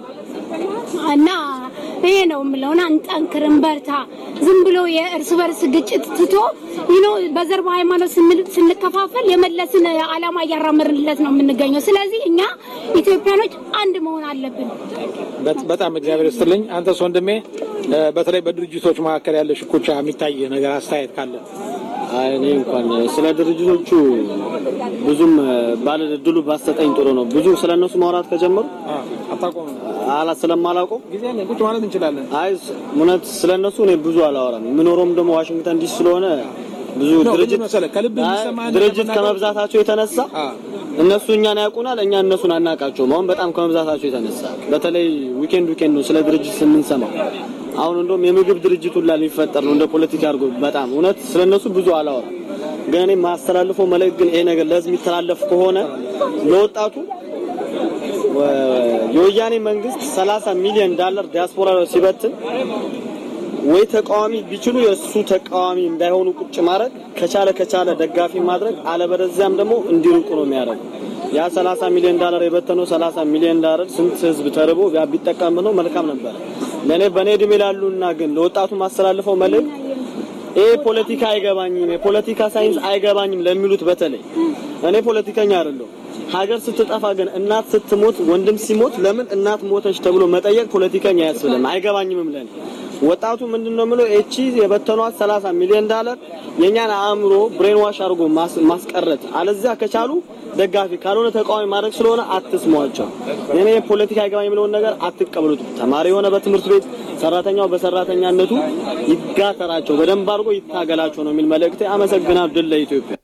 እና ይሄ ነው የምለው እና እንጠንክር፣ እንበርታ። ዝም ብሎ የእርስ በርስ ግጭት ትቶ ይኖ በዘር በሃይማኖት ስንል- ስንከፋፈል የመለስን ዓላማ እያራመርንለት ነው የምንገኘው። ስለዚህ እኛ ኢትዮጵያኖች አንድ መሆን አለብን። በት- በጣም እግዚአብሔር ይስጥልኝ። አንተስ ወንድሜ እ፣ በተለይ በድርጅቶች መካከል ያለ ሽኩቻ የሚታይ ነገር አስተያየት ካለ አይ እኔ እንኳን ስለ ድርጅቶቹ ብዙም ባለ እድሉ ባሰጠኝ ጥሩ ነው። ብዙ ስለ እነሱ ማውራት ከጀመሩ አታቆም አላ ስለማላውቀው ጊዜ አለን፣ ቁጭ ማለት እንችላለን። አይ እውነት ስለ እነሱ እኔ ብዙ አላወራም። የምኖረውም ደግሞ ዋሽንግተን ዲሲ ስለሆነ ብዙ ነው፣ ድርጅት ምንድን መሰለህ ከልብ አይ የሚሰማ ነገር ድርጅት መናገር- ከመብዛታቸው የተነሳ እነሱ እኛን ያውቁናል፣ እኛ እነሱን አናውቃቸውም። አሁን በጣም ከመብዛታቸው የተነሳ በተለይ ዊኬንድ ዊኬንድ ነው ስለ ድርጅት የምንሰማው። አሁን እንደውም የምግብ ድርጅት ሁላ ሊፈጠር ነው እንደ ፖለቲካ አድርጎ በጣም እውነት ስለ እነሱ ብዙ አላወራም። ግን እኔ የማስተላልፈው መልእክት ግን ይሄ ነገር ለህዝብ የሚተላለፍ ከሆነ ለወጣቱ ወ- የወያኔ መንግስት 30 ሚሊዮን ዳላር ዲያስፖራ ሲበትን ወይ ተቃዋሚ ቢችሉ የእሱ ተቃዋሚ እንዳይሆኑ ቁጭ ማድረግ ከቻለ ከቻለ ደጋፊ ማድረግ አለበለዚያም ደግሞ እንዲርቁ ነው የሚያደርገው። ያ 30 ሚሊዮን ዳላር የበተነው 30 ሚሊዮን ዳላር ስንት ህዝብ ተርቦ ያ ቢጠቀምበት ነው መልካም ነበር። ለእኔ በእኔ እድሜ ላሉና ግን ለወጣቱ ማስተላልፈው መልእክት ይሄ ፖለቲካ አይገባኝም፣ የፖለቲካ ሳይንስ አይገባኝም ለሚሉት በተለይ እኔ ፖለቲከኛ አይደለሁም። ሀገር ስትጠፋ ግን እናት ስትሞት ወንድም ሲሞት ለምን እናት ሞተች ተብሎ መጠየቅ ፖለቲከኛ አያስብልም፣ አይገባኝምም ለኔ። ወጣቱ ምንድነው የምለው እቺ የበተኗት 30 ሚሊዮን ዳላር የኛን አእምሮ ብሬን ዋሽ አድርጎ ማስ- ማስቀረት፣ አለዚያ ከቻሉ ደጋፊ ካልሆነ ተቃዋሚ ማድረግ ስለሆነ አትስሟቸው። እኔ ፖለቲካ አይገባኝ የሚለውን ነገር አትቀበሉት። ተማሪ የሆነ በትምህርት ቤት ሰራተኛው በሰራተኛነቱ ይጋተራቸው፣ በደንብ አድርጎ ይታገላቸው ነው የሚል መልእክቴ። አመሰግናለሁ። ድል ለኢትዮጵያ።